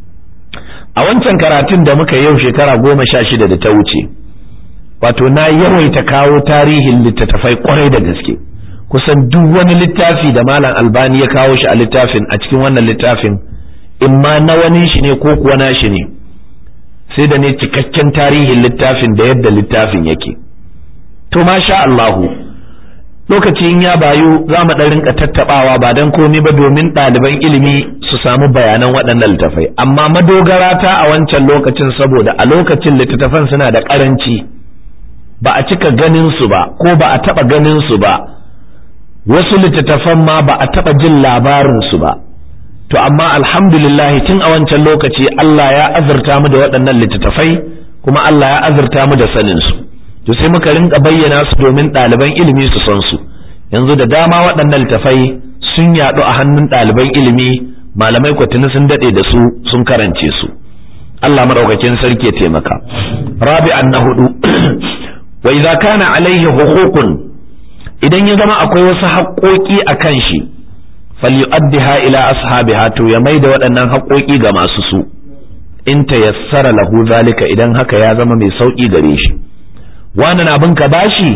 a wancan karatun da muka yau shekara goma sha shida da ta wuce wato na yawaita kawo tarihin littattafai kwarai da gaske kusan duk wani littafi da malam albani ya kawo shi a littafin a cikin wannan littafin imma na wani shi ne ko kuwa na shi ne sai da ne cikakken tarihin littafin da yadda littafin yake to masha Allahu lokacin ya bayu za mu ɗan rinka tattaɓawa ba don komi ba domin ɗaliban ilimi su samu bayanan waɗannan littattafai amma madogara ta a wancan lokacin saboda a lokacin littattafan suna da ƙaranci ba a cika ganin su ba ko ba a taɓa ganin su ba wasu littattafan ma ba a taɓa jin labarin su ba to amma alhamdulillah tun a wancan lokaci Allah ya azurta mu da waɗannan littattafai kuma Allah ya azurta mu da sanin su to sai muka rinka bayyana su domin ɗaliban ilimi su san su yanzu da dama waɗannan littattafai sun yaɗu a hannun ɗaliban ilimi malamai kwatini sun daɗe da su sun karance su Allah maɗaukakin sarki ya taimaka rabi'an na hudu wa idza kana alaihi huququn idan ya zama akwai wasu haƙoƙi a kan shi falyu'addiha ila ashabiha to ya mai da waɗannan haƙoƙi ga masu su in tayassara lahu zalika idan haka ya zama mai sauƙi gare shi wani na bin ka bashi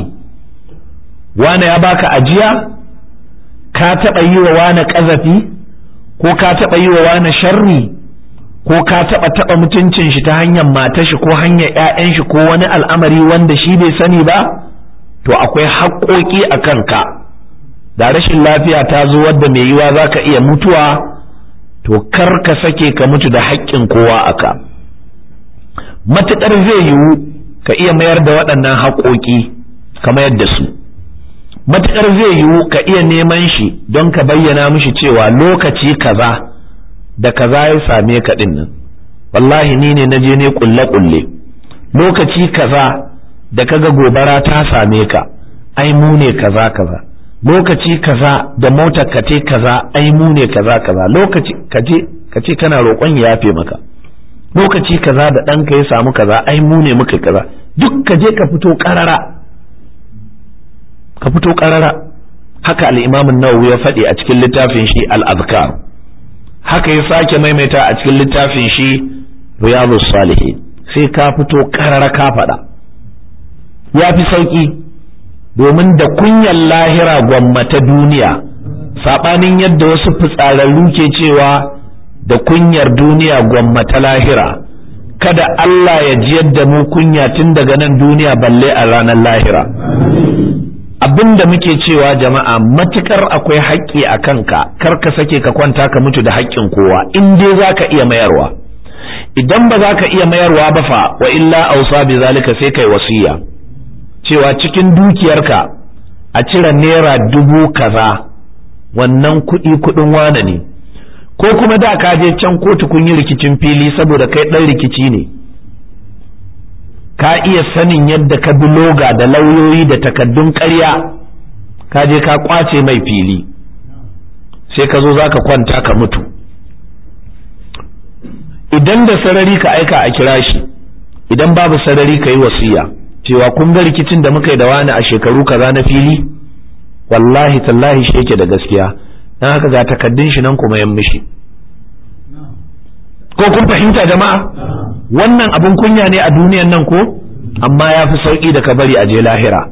wani ya baka ajiya ka taɓa yi wa wani ƙazafi ko ka taɓa yi wa wani sharri ko ka taɓa taɓa mutuncin shi ta hanyar matar shi ko hanyar 'ya'yan shi ko wani al'amari wanda shi bai sani ba to akwai haƙoƙi a kanka da rashin lafiya ta zo wadda mai yiwa za ka iya mutuwa to kar ka sake ka mutu da haƙƙin kowa aka matuƙar zai yiwu ka iya mayar da waɗannan haƙoƙi ka mayar da su matuƙar zai yiwu ka iya neman shi don ka bayyana mishi cewa lokaci kaza da kaza ya same ka ɗin nan wallahi ni ne na je ne ƙulle-ƙulle lokaci kaza da kaga gobara ta same ka ai mu ne kaza kaza lokaci kaza da motar ka te kaza ai mu ne kaza kaza lokaci kaje kace kana roƙon ya yafe maka lokaci kaza da ɗanka ya samu kaza ai mu ne muka kaza duk kaje ka fito ƙarara ka fito ƙarara haka al-Imam an-Nawawi ya faɗi a cikin littafin shi al-Azkar haka ya sake maimaita a cikin littafin shi Riyadus Salihin sai ka fito ƙarara ka faɗa ya fi sauƙi domin da kunyar lahira gwammata duniya saɓanin yadda wasu fitsararru ke cewa da kunyar duniya gwammata lahira kada Allah ya jiyar da mu kunya tun daga nan duniya balle a ranar lahira abin da muke cewa jama'a matukar akwai haƙƙi a kanka kar ka sake ka kwanta ka mutu da haƙƙin kowa in dai za ka iya mayarwa idan ba za ka iya mayarwa ba fa wa illa ausa bi zalika sai kai wasiya cewa cikin dukiyarka a cire naira dubu kaza wannan kuɗi kuɗin wane ne ko kuma da ka je can kotu kun yi rikicin fili saboda kai ɗan rikici ne ka iya sanin yadda ka bi loga da lauyoyi da takaddun ƙarya ka je ka kwace mai fili sai ka zo za ka kwanta ka mutu idan da sarari ka aika a kira shi idan babu sarari ka yi wasiya cewa kun ga rikicin da muka yi da wani a shekaru kaza na fili wallahi tallahi shi yake da gaskiya dan haka ga takaddun shi nan kuma yan mishi ko kun fahimta jama'a wannan abun kunya ne a duniyan nan ko amma ya fi sauki da ka bari a je lahira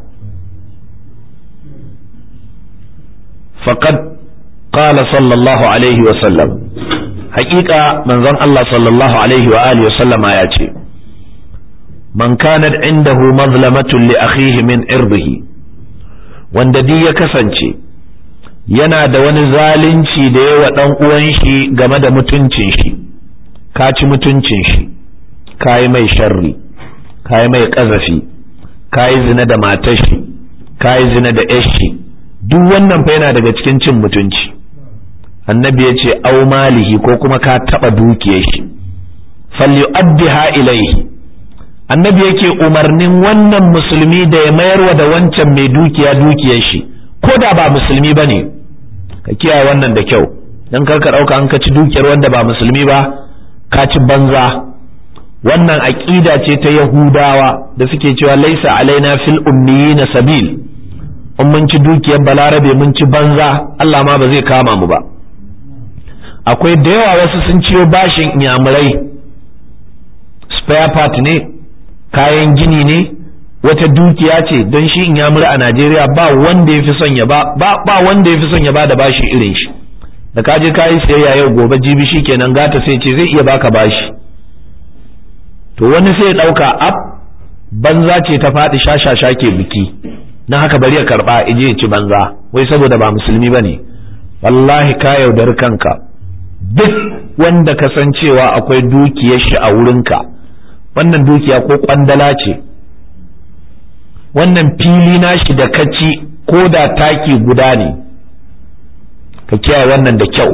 faqad qala sallallahu alaihi wa sallam haƙiƙa manzon Allah sallallahu alaihi wa alihi wa sallama ya ce man kanat indahu mazlamatun li akhihi min irdihi wanda duk ya kasance yana da wani zalunci da yawa dan uwan shi game da mutuncin shi ka ci mutuncin shi kayi mai sharri kayi mai ƙazafi kayi zina da matashi kayi zina da yashi duk wannan fa yana daga cikin cin mutunci annabi ya ce au malihi ko kuma ka taɓa dukiyar shi falyu'addiha ilaihi annabi yake umarnin wannan musulmi da ya mayarwa da wancan mai dukiya dukiyar shi ko da ba musulmi bane ka kiyaye wannan da kyau dan kar ka dauka an ka ci dukiyar wanda ba musulmi ba ka ci banza wannan aqida ce ta yahudawa da suke cewa laisa alaina fil ummiyina sabil in mun ci dukiyar balarabe mun ci banza Allah ma ba zai kama mu ba akwai da yawa wasu sun ciyo bashin inyamurai spare part ne kayan gini ne wata dukiya ce don shi in yamuri a Najeriya ba wanda ya fi son ya ba ba wanda ya fi son ya ba da bashi irin shi da ka je kayi sayayya yau gobe jibi shi kenan gata sai ce zai iya baka bashi to wani sai ya dauka ab banza ce ta faɗi shashasha ke biki na haka bari ya karba ije ya ci banza wai saboda ba musulmi bane wallahi ka yaudar kanka duk wanda ka san cewa akwai dukiyar shi a wurinka wannan dukiya ko kwandala ce wannan fili nashi da kaci ko da taki guda ne ka kiyaye wannan da kyau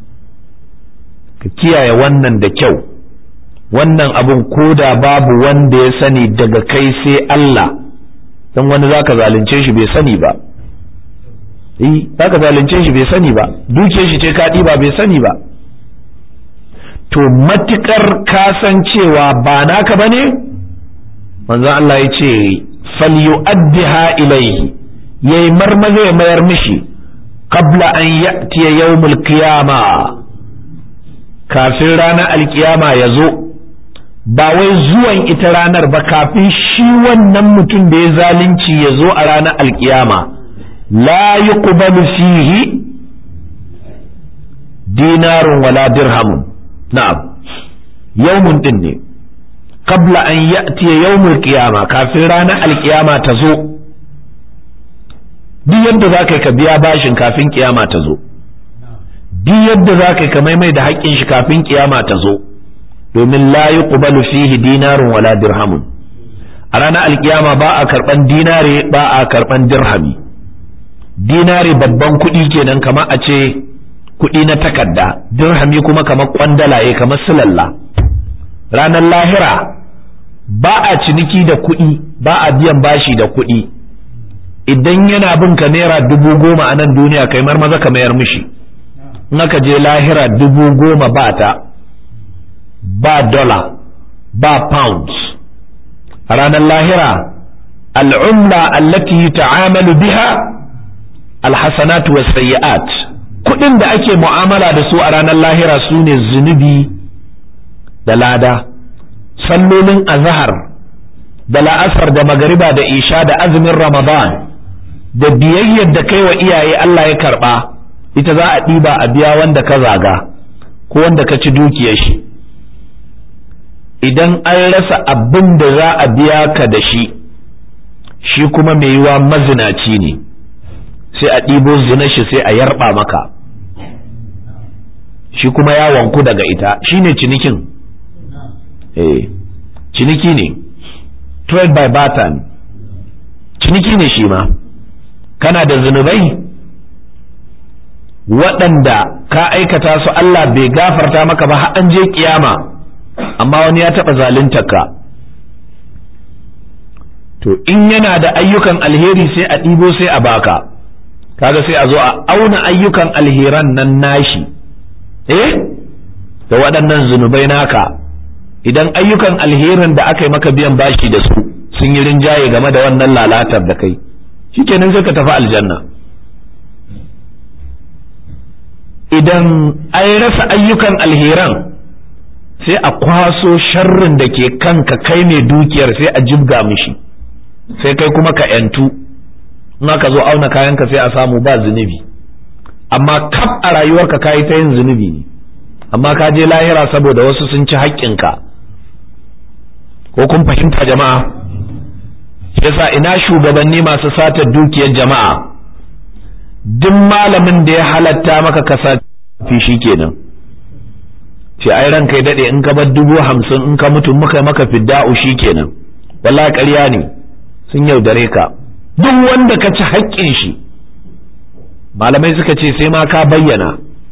ka kiyaye wannan da kyau wannan abun ko da babu wanda ya sani daga kai sai Allah don wani zaka zalunce shi bai sani ba eh zaka zalunce shi bai sani ba dukiyar shi ce ka ba bai sani ba to matukar kasancewa ba naka ba ne manzon Allah ya ce falyu'addiha ilayhi yayi marmaza ya mayar mishi qabla an ya'tiya yawmul qiyama kafin ranar alkiyama ya zo ba wai zuwan ita ranar ba kafin shi wannan mutum da ya zalunci ya zo a ranar alkiyama la yuqbalu fihi dinarun wala dirhamun na'am yawmun din ne qabla an ya'tiya yawmul qiyama kafin ranar alkiyama ta zo duk yadda za ka ka biya bashin kafin kiyama ta zo duk yadda za ka ka maimai da haƙƙin shi kafin kiyama ta zo domin la yuqbalu fihi dinarun wala dirhamun a ranar alkiyama ba a karban dinare ba a karban dirhami dinare babban kuɗi kenan kamar a ce kuɗi na takarda dirhami kuma kamar kwandalaye kamar silalla ranar lahira ba a ciniki da kuɗi ba a biyan bashi da kuɗi idan yana bin ka naira dubu goma a nan duniya kai maza ka mayar mishi in aka je lahira dubu goma ba ta ba dollar ba pounds a ranar lahira al'umla allati ta'amalu biha alhasanatu was sayyi'at kudin da ake mu'amala da su a ranar lahira su ne zunubi da lada sallolin azhar da la'asar da magariba da isha da azumin ramadan da biyayyar da kai wa iyaye Allah ya karba ita za a ɗiba a biya wanda ka zaga ko wanda ka ci dukiyar shi idan an rasa abin da za a biya ka da shi shi kuma mai yiwa mazinaci ne sai a ɗibo zina shi sai a yarba maka shi kuma ya wanku daga ita shi ne cinikin eh ciniki ne trade by barter ciniki ne shi ma kana da zunubai waɗanda ka aikata su Allah bai gafarta maka ba har an je kiyama amma wani ya taɓa ka to in yana da ayyukan alheri sai a ɗibo sai a baka kaga sai a zo a auna ayyukan alheran nan nashi eh da waɗannan zunubai naka idan ayyukan alherin da aka yi maka biyan bashi da su sun yi rinjaye game da wannan lalatar da kai shikenan sai ka tafi aljanna idan an rasa ayyukan alheran sai a kwaso sharrin da ke kanka kai mai dukiyar sai a jibga mishi sai kai kuma ka yantu in aka zo auna kayanka sai a samu ba zunubi amma kaf a rayuwarka ka yi ta yin zunubi ne amma ka je lahira saboda wasu sun ci haƙƙinka ko kun fahimta jama'a yasa ina shugabanni masu sata dukiyar jama'a duk malamin da ya halatta maka kasa fi shi kenan ce ai ranka ya daɗe in ka bar dubu hamsin in ka mutu muka maka fidda'u shi kenan wallahi ƙarya ne sun yaudare ka duk wanda ka ci haƙƙin shi malamai suka ce sai ma ka bayyana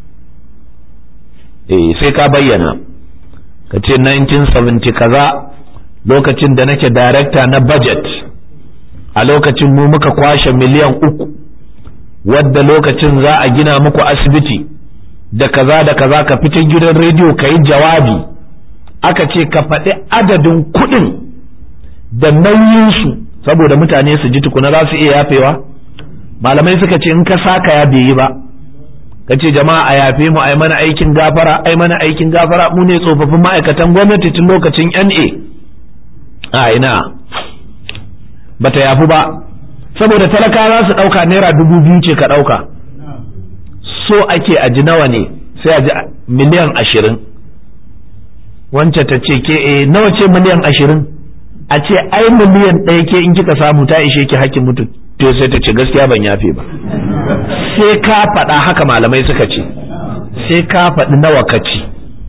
eh sai ka bayyana ka ce 1970 kaza lokacin da nake darekta na budget a lokacin mu muka kwashe miliyan uku wadda lokacin za a gina muku asibiti da kaza da kaza ka fitar gidan rediyo ka yi jawabi aka ce ka faɗi adadin kuɗin da nauyinsu saboda mutane su ji tukuna za su iya yafewa malamai suka ce in ka saka ya bai yi ba ka ce jama'a a yafe mu ai mana aikin gafara ai mana aikin gafara mu ne tsofaffin ma'aikatan gwamnati tun lokacin NA a ina bata yafu ba saboda talaka za su ɗauka naira dubu biyu ce ka ɗauka so ake a ji nawa ne sai a ji miliyan ashirin wance ta ce ke e nawa ce miliyan ashirin a ce ai miliyan ɗaya ke in kika samu ta ishe ki hakkin mutu to sai ta ce gaskiya ban yafe ba sai ka faɗa haka malamai suka ce sai ka faɗi nawa ka ci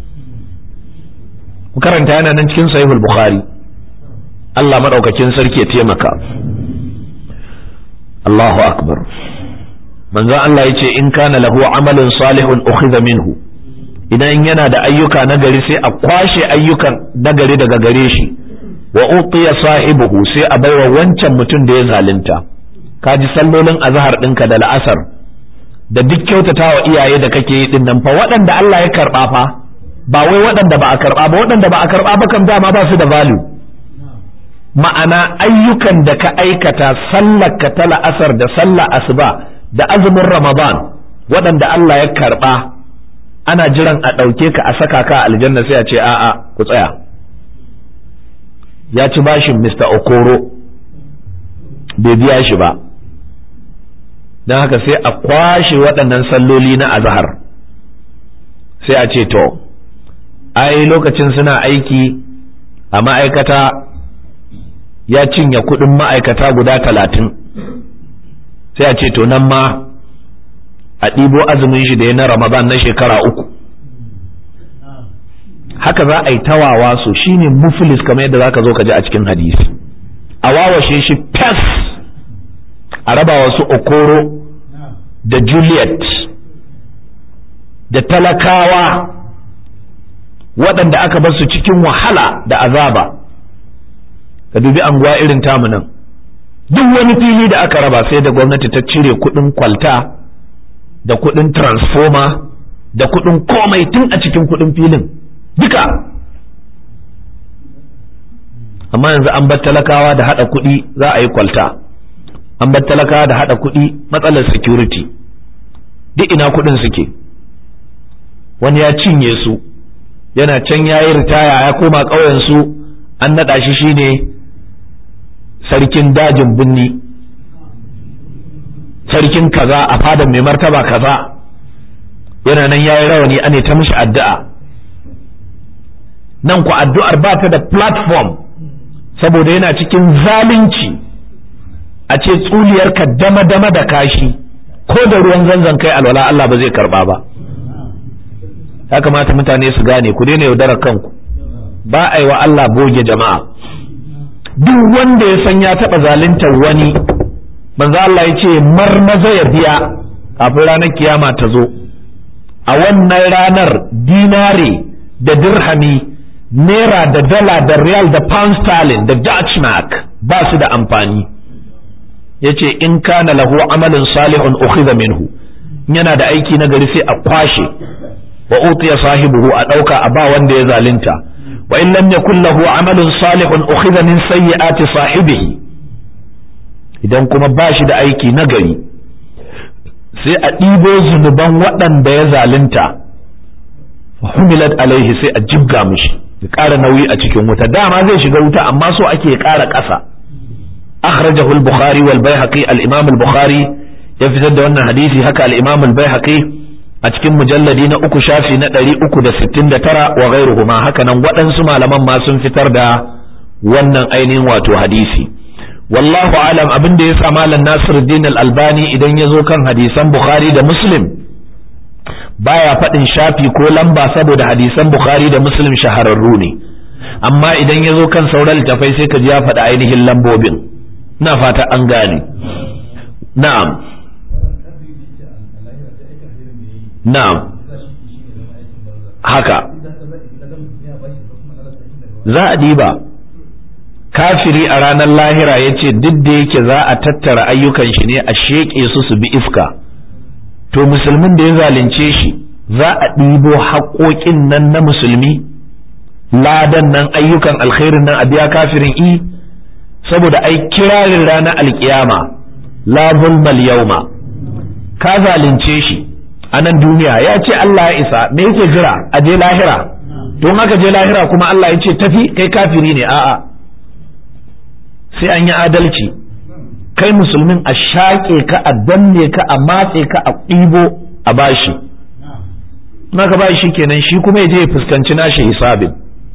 ku karanta yana nan cikin sahihul bukhari Allah madaukakin sarki ya taimaka Allahu akbar manzon Allah ya ce in kana lahu amalin salihun ukhidha minhu idan yana da ayyuka nagari sai a kwashe ayyukan nagari daga gare shi wa utiya sahibuhu sai a baiwa wancan mutum da ya zalunta kaji sallolin azhar ɗinka da la'asar da duk kyautatawa iyaye da kake yi din nan fa waɗanda Allah ya karɓa fa ba wai waɗanda ba a karɓa ba waɗanda ba a karɓa ba kam dama ba su da value ma'ana ayyukan da ka aikata sallar ka ta la'asar da sallar asuba da azumin ramadan waɗanda Allah ya karɓa ana jiran a ɗauke ka a saka ka a aljanna sai a ce a'a ku tsaya ya ci bashin Mr. Okoro bai biya shi ba don haka sai a kwashe waɗannan salloli na azahar sai a ce to ai lokacin suna aiki a ma'aikata ya cinye kuɗin ma'aikata guda talatin sai a ce to nan ma a ɗibo azumin shi da ya na ramadan na shekara uku haka za a yi tawawa so shine muflis kamar yadda za ka zo ka ji a cikin hadisi a wawashe shi fes a raba wasu okoro da juliet da talakawa waɗanda aka basu cikin wahala da azaba ka dubi anguwa irin tamu nan duk wani fili da aka raba sai da gwamnati ta cire kuɗin kwalta da kuɗin transformer da kuɗin komai tun a cikin kuɗin filin duka amma yanzu an bar talakawa da haɗa kuɗi za a yi kwalta an bar talakawa da haɗa kuɗi matsalar security duk ina kuɗin suke wani ya cinye su yana can ya yi ritaya ya koma ƙauyensu an naɗa shi shine sarkin dajin binni sarkin kaza a fadan mai martaba kaza yana nan ya yi rawani ane ta mishi addu'a nan ku addu'ar ba ta da platform saboda yana cikin zalunci a ce tsuliyarka dama-dama da kashi ko da ruwan zanzan kai alwala Allah ba zai karba ba ya kamata mutane su gane ku daina yaudarar kanku ba a yi wa Allah boge jama'a duk wanda ya san ya taɓa zaluntar wani manzo Allah ya ce marmaza ya biya kafin ranar kiyama ta zo a wannan ranar dinare da dirhami naira da dala da riyal da pound sterling da dutch mark ba su da amfani ya ce in kana lahu amalin salihun ukhidha minhu yana da aiki na gari sai a kwashe wa utiya sahibuhu a ɗauka a ba wanda ya zalunta wa in lam yakun lahu amalun salihun ukhidha min sayyi'ati sahibihi idan kuma ba shi da aiki na gari sai a ɗibo zunuban waɗanda ya zalunta humilat alaihi sai a jibga mishi ya ƙara nauyi a cikin wuta dama zai shiga wuta amma so ake ƙara ƙasa akhrajahu al-bukhari wal baihaqi al-imam al-bukhari ya fitar da wannan hadisi haka al-imam al-baihaqi a cikin mujalladi na uku shafi na ɗari uku da sittin da tara wa ghairuhuma haka nan waɗansu malaman ma sun fitar da wannan ainihin wato hadisi wallahu alam abin da ya sa malam nasiruddin al-albani idan ya zo kan hadisan bukhari da muslim baya faɗin shafi ko lamba saboda hadisan bukhari da muslim shahararru ne amma idan ya zo kan sauran littafai sai ka ji ya faɗi ainihin lambobin na fata an gane na'am na'am haka za a diba kafiri a ranar lahira ya ce duk da yake za a tattara ayyukan shi ne a sheƙe su su bi iska to musulmin da ya zalunce shi za a ɗibo haƙoƙin nan na musulmi ladan nan ayyukan alkhairin nan a biya kafirin i saboda ai kirarin ranar alkiyama la zulmal yauma ka zalunce shi a nan duniya ya ce Allah ya isa me yake jira a je lahira don haka je lahira kuma Allah ya ce tafi kai kafiri ne a'a sai an yi adalci kai musulmin a shaƙe ka a danne ka a matse ka a ɗibo a bashi naka bashi shi kenan shi kuma ya je ya fuskanci nashi hisabin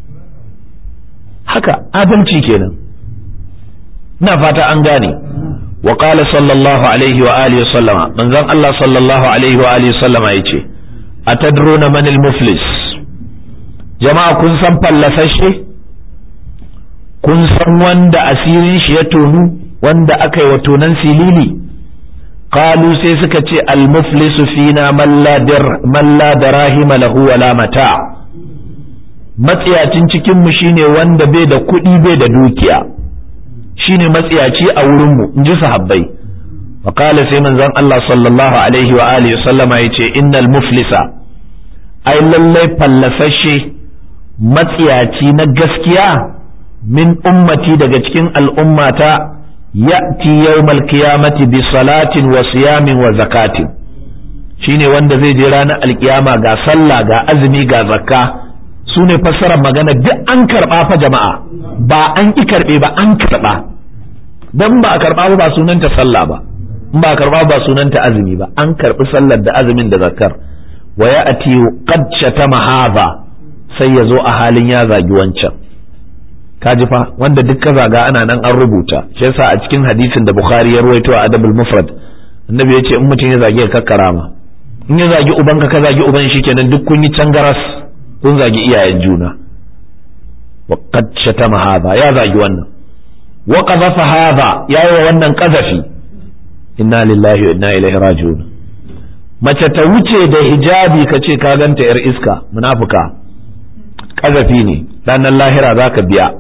haka adalci kenan na fata an gane wa qala sallallahu alaihi wa alihi wa sallama manzon Allah sallallahu alaihi wa alihi wa sallama yace atadruna man al-muflis jama'a kun san fallasashe kun san wanda asirin shi ya tonu wanda aka yi wa tonan silili qalu sai suka ce al-muflisu fina man la darahima lahu wala mata matsiyacin cikin mu shine wanda bai da kuɗi bai da dukiya shine matsiyaci a wurin mu inji sahabbai wa qala sai manzon Allah sallallahu alaihi wa alihi sallama yace innal muflisa ai lallai fallasashe matsiyaci na gaskiya min ummati daga cikin al'ummata ya'ti yawmal qiyamati bi salatin wa siyamin wa zakatin shine wanda zai je ranar alkiyama ga sallah ga azumi ga zakka su ne fassarar magana duk an karba fa jama'a ba an ki karbe ba an karba dan ba a karba ba sunanta sallah ba in ba a karba ba sunanta azumi ba an karbi sallar da azumin da zakkar wa ya'ti qad shatama hadha sai ya zo a halin ya zagi wancan kaji fa wanda duk ka zaga ana nan an rubuta shi yasa a cikin hadisin da bukhari ya ruwaito a adabul mufrad annabi ya ce in mutum ya zagi ka karama in ya zagi ubanka ka zagi uban shi kenan duk kun yi cangaras kun zagi iyayen juna wa qad shatama hadha ya zagi wannan wa qadhafa hadha ya yi wa wannan qadhafi inna lillahi wa inna ilaihi raji'un mace ta wuce da hijabi ka ce ka ganta yar iska munafuka ƙazafi ne ranar lahira za ka biya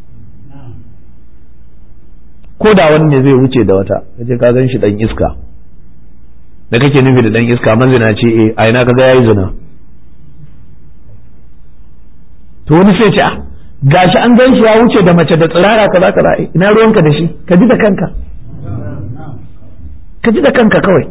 ko da wani ne zai wuce da wata kace ka gan shi dan iska da kake nufi da dan iska manzina ce eh a ina kaga yayi zina to wani sai ce ah gashi an gan shi ya wuce da mace da tsirara kaza kaza ina ruwanka da shi ka ji da kanka ka ji da kanka kawai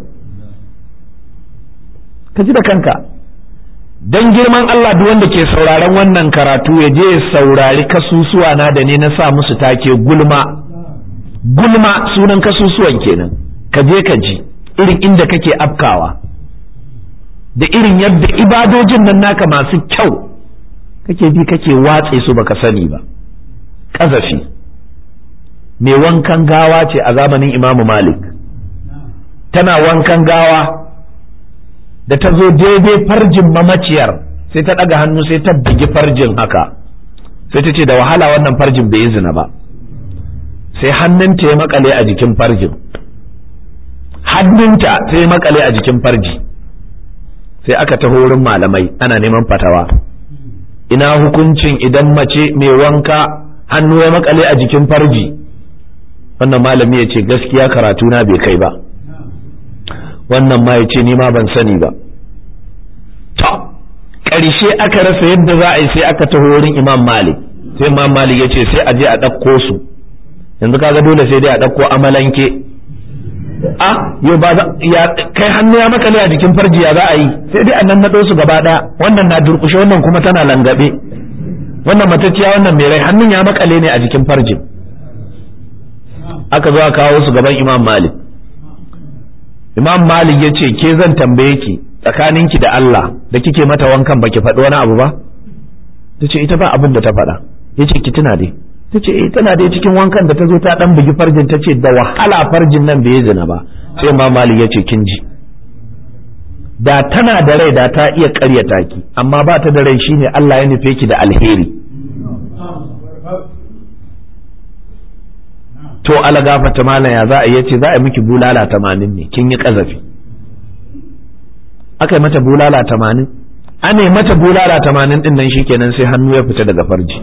ka ji da kanka don girman Allah duk wanda ke sauraron wannan karatu ya je ya saurari kasusuwa na da ne na sa musu take gulma gulma sunan kasusuwan kenan ka je ka ji irin inda kake afkawa da irin yadda ibadojin nan naka masu kyau kake bi kake watse su baka sani ba ƙazafi mai wankan gawa ce a zamanin imamu malik tana wankan gawa da ta zo daidai farjin mamaciyar sai ta ɗaga hannu sai ta bugi farjin haka sai ta ce da wahala wannan farjin bai yi zina ba sai hannunta ya makale a jikin farjin hannunta sai ya makale a jikin farji sai aka taho wurin malamai ana neman fatawa ina hukuncin idan mace mai wanka hannu ya makale a jikin farji wannan malami ya ce gaskiya karatuna bai kai ba wannan ma ya ce ni ma ban sani ba to ƙarshe aka rasa yadda za a yi sai aka taho wurin imam malik sai imam malik ya ce sai a je a ɗauko su yanzu kaga dole sai dai a ɗauko amalanke a yau ba ya kai hannu ya makale a jikin farji ya za a yi sai dai a nan naɗo su gaba ɗaya wannan na durƙushe wannan kuma tana langabe wannan matacciya wannan mai rai hannun ya makale ne a jikin farjin aka zo a kawo su gaban imam malik imam malik ya ce ke zan tambaye ki tsakaninki da Allah da kike mata wankan baki faɗi wani abu ba ta ce ita ba abin da ta faɗa ya ce ki tuna dai ta ce eh tana dai cikin wankan da ta zo ta ɗan bugi farjin ta ce da wahala farjin nan bai zina ba sai imam malik ya ce kin ji da tana da rai da ta iya ƙaryata ki amma ba ta da rai shine Allah ya nufe ki da alheri to ala gafata malam ya za a yace za a miki bulala tamanin ne kin yi kazafi aka yi mata bulala tamanin ana yi mata bulala tamanin din nan shikenan sai hannu ya fita daga farji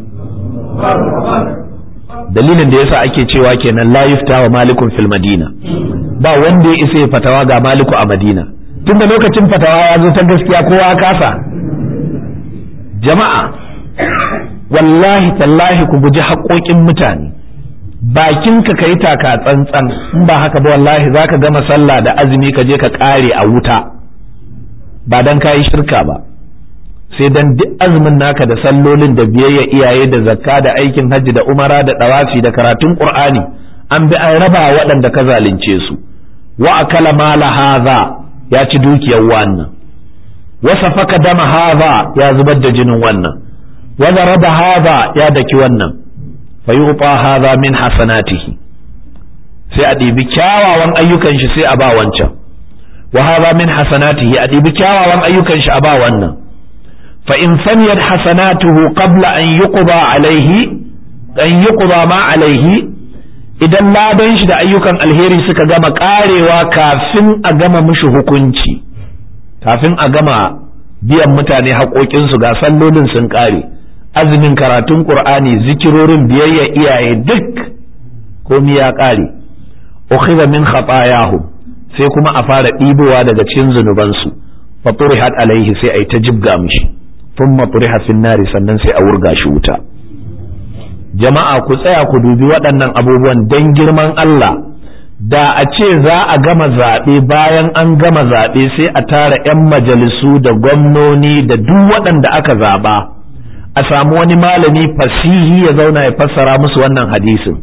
dalilin da yasa ake cewa kenan la yufta wa malikun fil madina ba wanda ya isa ya fatawa ga maliku a madina tun da lokacin fatawa ya zo ta gaskiya kowa kasa jama'a wallahi tallahi ku guji haƙoƙin mutane bakinka ka yi taka tsantsan in ba haka ba wallahi za ka gama sallah da azumi ka je ka ƙare a wuta ba don ka yi shirka ba sai dan duk azumin naka da sallolin da biyayya iyaye da zakka da aikin hajji da umara da ɗawafi da karatun ƙur'ani an bi an raba waɗanda ka zalunce su wa akala mala hadha ya ci dukiyar wannan wasa faka dama haza ya zubar da jinin wannan wa zaraba haza ya daki wannan fa yuqa haza min hasanatihi sai a ɗibi kyawawan ayyukan shi sai a ba wancan wa haza min hasanatihi a ɗibi kyawawan ayyukan shi a ba wannan fa in faniyat hasanatuhu qabla an yuqda alaihi an yuqda ma alaihi idan ladan shi da ayyukan alheri suka gama karewa kafin a gama mishi hukunci kafin a gama biyan mutane haƙoƙinsu ga sallolin sun ƙare azumin karatun ƙur'ani zikirorin biyayya iyaye duk komi ya ƙare ukhidha min khatayahu sai kuma a fara ɗibowa daga cikin zunubansu fa turihat alaihi sai ai ta jibga mishi thumma turiha fin nari sannan sai a wurga shi wuta jama'a ku tsaya ku dubi waɗannan abubuwan don girman Allah da a ce za a gama zaɓe bayan an gama zaɓe sai a tara 'yan majalisu da gwamnoni da duk waɗanda aka zaɓa a samu wani malami fasihi ya zauna ya fassara musu wannan hadisin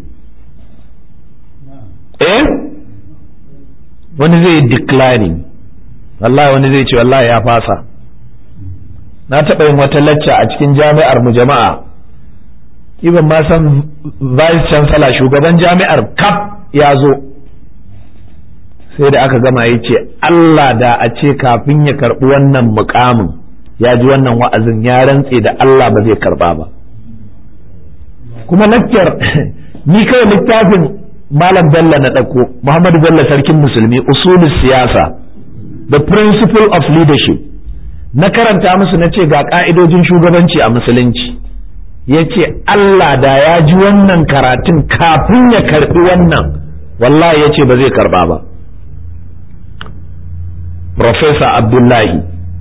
eh wani zai declining wallahi wani zai ce wallahi ya fasa na taɓa yin wata lacca a cikin jami'ar mu jama'a ban ma san vice chancellor shugaban jami'ar kaf ya zo sai da aka gama ya ce Allah da a ce kafin ya karɓi wannan mukamin ya ji wannan wa'azin ya rantse da Allah ba zai karɓa ba kuma lakciyar ni kawai littafin malam bello na ɗauko muhammadu bello sarkin musulmi usulun siyasa the principle of leadership na karanta musu na ce ga ƙa'idojin shugabanci a musulunci ya ce Allah da ya ji wannan karatun kafin ya karɓi wannan wallahi ya ce ba zai karɓa ba Profesa Abdullahi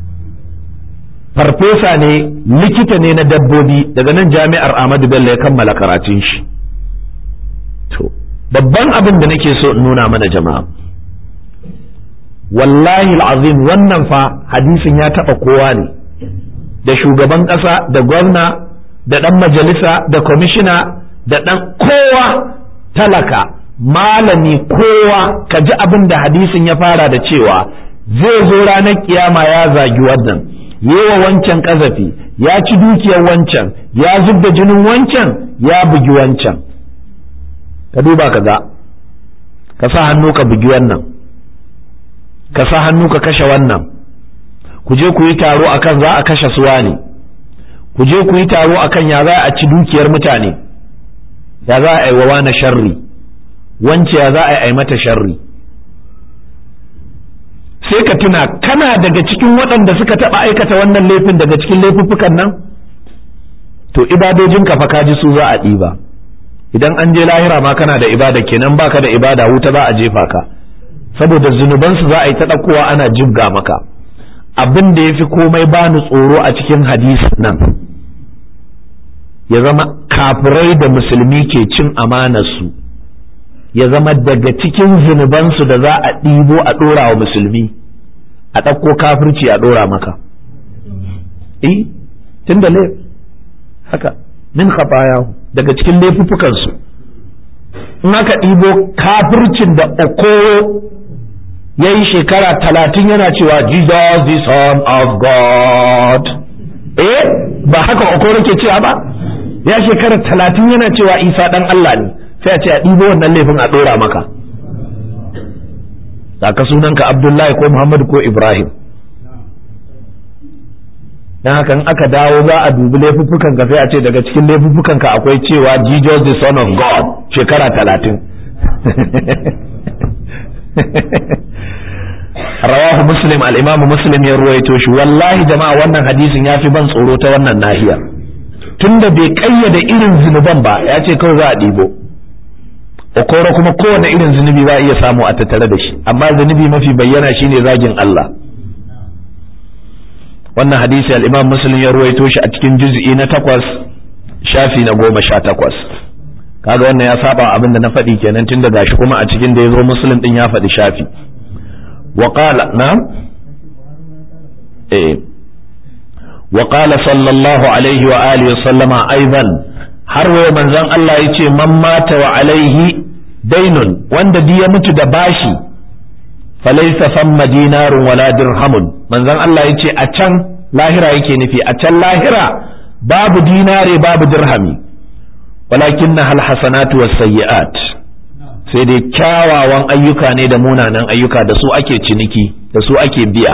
farfesa ne likita ne na dabbobi daga nan jami'ar Ahmadu Bello ya kammala karatun shi to babban abin da nake so in nuna mana jama'a wallahi azim wannan fa hadisin ya taɓa kowa ne da shugaban ƙasa da gwamna da ɗan majalisa da kwamishina da ɗan kowa talaka malami kowa ka ji abin da hadisin ya fara da cewa zai zo ranar kiyama ya zagi wannan yewa wancan ƙazafi ya ci dukiyar wancan ya zub da jinin wancan ya bugi wancan ka duba ka ga ka sa hannu ka bugi wannan ka sa hannu ka kashe wannan ku je ku yi taro akan za a kashe suwa ne ku je ku yi taro akan ya za a ci dukiyar mutane ya za a yi wa wani sharri wance ya za a yi mata sharri sai ka tuna kana daga cikin waɗanda suka taɓa aikata wannan laifin daga cikin laifuffukan nan to ibadojin ka fa ka ji su za a ɗiba idan an je lahira ma kana da ibada kenan baka da ibada wuta za a jefa ka saboda zunubansu za a yi ta ɗaukowa ana jibga maka abin da ya fi komai bani tsoro a cikin hadisi nan ya zama kafirai da musulmi ke cin amanarsu ya zama daga cikin zunubansu da za a ɗibo a ɗora wa musulmi a ɗauko kafirci a ɗora maka eh tun da haka min khafayahu daga cikin laifuffukansu in aka ɗibo kafircin da okoro ya yi shekara talatin yana cewa Jesus the son of God eh ba haka okoro ke cewa ba ya shekara talatin yana cewa isa ɗan Allah ne sai a ce a ɗibo wannan laifin a ɗora maka ka sunanka abdullahi ko muhammadu ko ibrahim dan haka in aka dawo za a dubi laifuffukan ka sai a ce daga cikin laifuffukan ka akwai cewa Jesus the son of God shekara talatin rawahu muslim al-imamu muslim ya ruwaito shi wallahi jama'a wannan hadisin ya fi ban tsoro ta wannan nahiya tunda bai kayyade irin zunuban ba ya ce kawai za a ɗibo okoro kuma kowane irin zunubi za a iya samu a tattare da shi amma zunubi mafi bayyana shine zagin Allah wannan hadisi al-imam muslim ya ruwaito shi a cikin juz'i na takwas shafi na goma sha takwas kaga wannan ya saba abin da na faɗi kenan tun da gashi kuma a cikin da ya zo muslim din ya faɗi shafi wa qala na eh wa qala sallallahu alaihi wa alihi wa sallama aidan har waye manzon Allah yace man mata wa alaihi dainun wanda ya mutu da bashi falaisa famma dinarun wala dirhamun manzon Allah yace a can lahira yake nufi a can lahira babu dinare babu dirhami walakin na hasanatu was sayyi'at sai dai kyawawan ayyuka ne da munanan ayyuka da su ake ciniki da su ake biya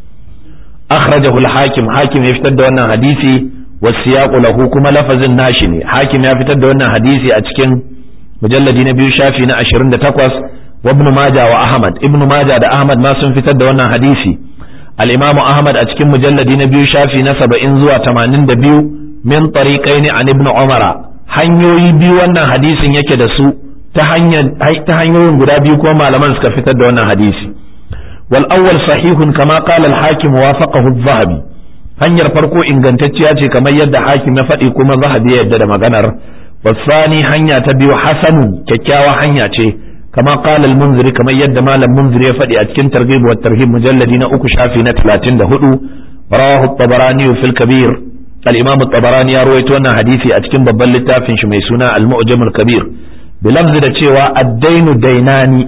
akhrajahu al-hakim hakim ya fitar da wannan hadisi wasiyaqu lahu kuma lafazin nashi ne hakim ya fitar da wannan hadisi a cikin mujalladi na biyu shafi na 28 wa ibn majah wa ahmad ibn majah da ahmad ma sun fitar da wannan hadisi al-imamu ahmad a cikin mujalladi na biyu shafi na 70 zuwa 82 min tariqaini an ibn umara hanyoyi biyu wannan hadisin yake da su ta hanyoyin guda biyu kuma malaman suka fitar da wannan hadisi wal awwal sahihun kama qala al hakim wafaqahu adh-dhahabi hanyar farko ingantacciya ce kamar yadda hakim ya faɗi kuma zahabi ya yadda da maganar wasani hanya ta biyu hasanu kyakkyawa hanya ce kama qala al munziri kamar yadda malam munziri ya faɗi a cikin targhib wa tarhib mujalladi na uku shafi na 34 rawahu at-tabarani fil kabir al-imam at-tabarani ya rawaito wannan hadisi a cikin babban littafin shi mai suna al-mu'jam al-kabir bilafzi da cewa addainu dainani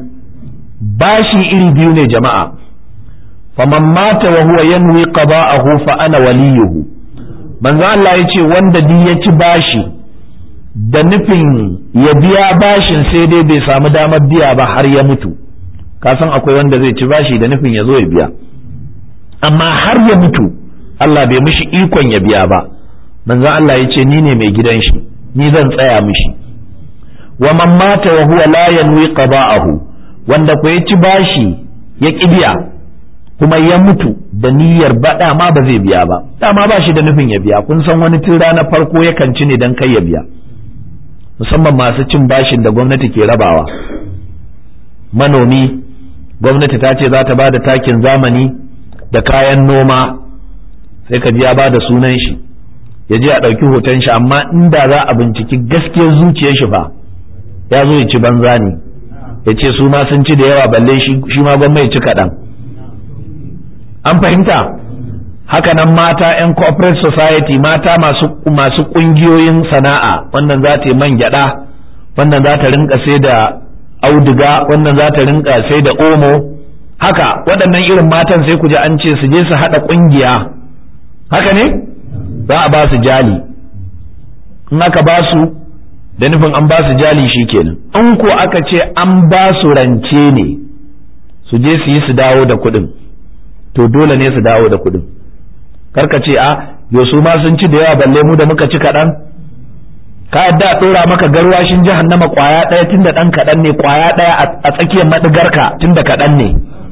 bashi iri biyu ne jama'a faman mata wa huwa yanwi qada'ahu fa ana waliyuhu manzo Allah ya ce wanda duk ya ci bashi da nufin ya biya bashin sai dai bai samu damar biya ba har ya mutu ka san akwai wanda zai ci bashi da nufin ya zo ya biya amma har ya mutu Allah bai mishi ikon ya biya ba manzo Allah ya ce ni ne mai gidan shi ni zan tsaya mishi wa man mata wa huwa la yanwi qada'ahu wanda ko ya ci bashi ya kibiya kuma ya mutu da niyyar ba dama ba zai biya ba dama ba shi da nufin ya biya kun san wani tun ranar farko yakan ci ne dan kai ya biya musamman masu cin bashin da gwamnati ke rabawa manomi gwamnati ta ce za ta ba da takin zamani da kayan noma sai ka ji ya ba da sunan shi ya je a ɗauki hoton shi amma inda za a binciki gaskiyar zuciyar shi fa ya zo ya ci banza ne ya ce su ma sun ci da yawa balle shi ma gwamma ya ci kaɗan an fahimta haka nan mata 'yan corporate society mata masu masu ƙungiyoyin sana'a wannan za ta yi man gyaɗa wannan za ta rinka sai da auduga wannan za ta rinka sai da omo haka waɗannan irin matan sai ku ji an ce su je su haɗa ƙungiya haka ne za a ba su jali in aka ba su da nufin an ba su jali shi kenan in ko aka ce an ba su rance ne su je su yi su dawo da kuɗin to dole ne su dawo da kuɗin karka ce a yo su ma sun ci da yawa balle mu da muka ci kaɗan ka yadda a ɗora maka garwashin jahannama ƙwaya ɗaya tun da ɗan kaɗan ne ƙwaya ɗaya a tsakiyar maɗigarka tun da kaɗan ne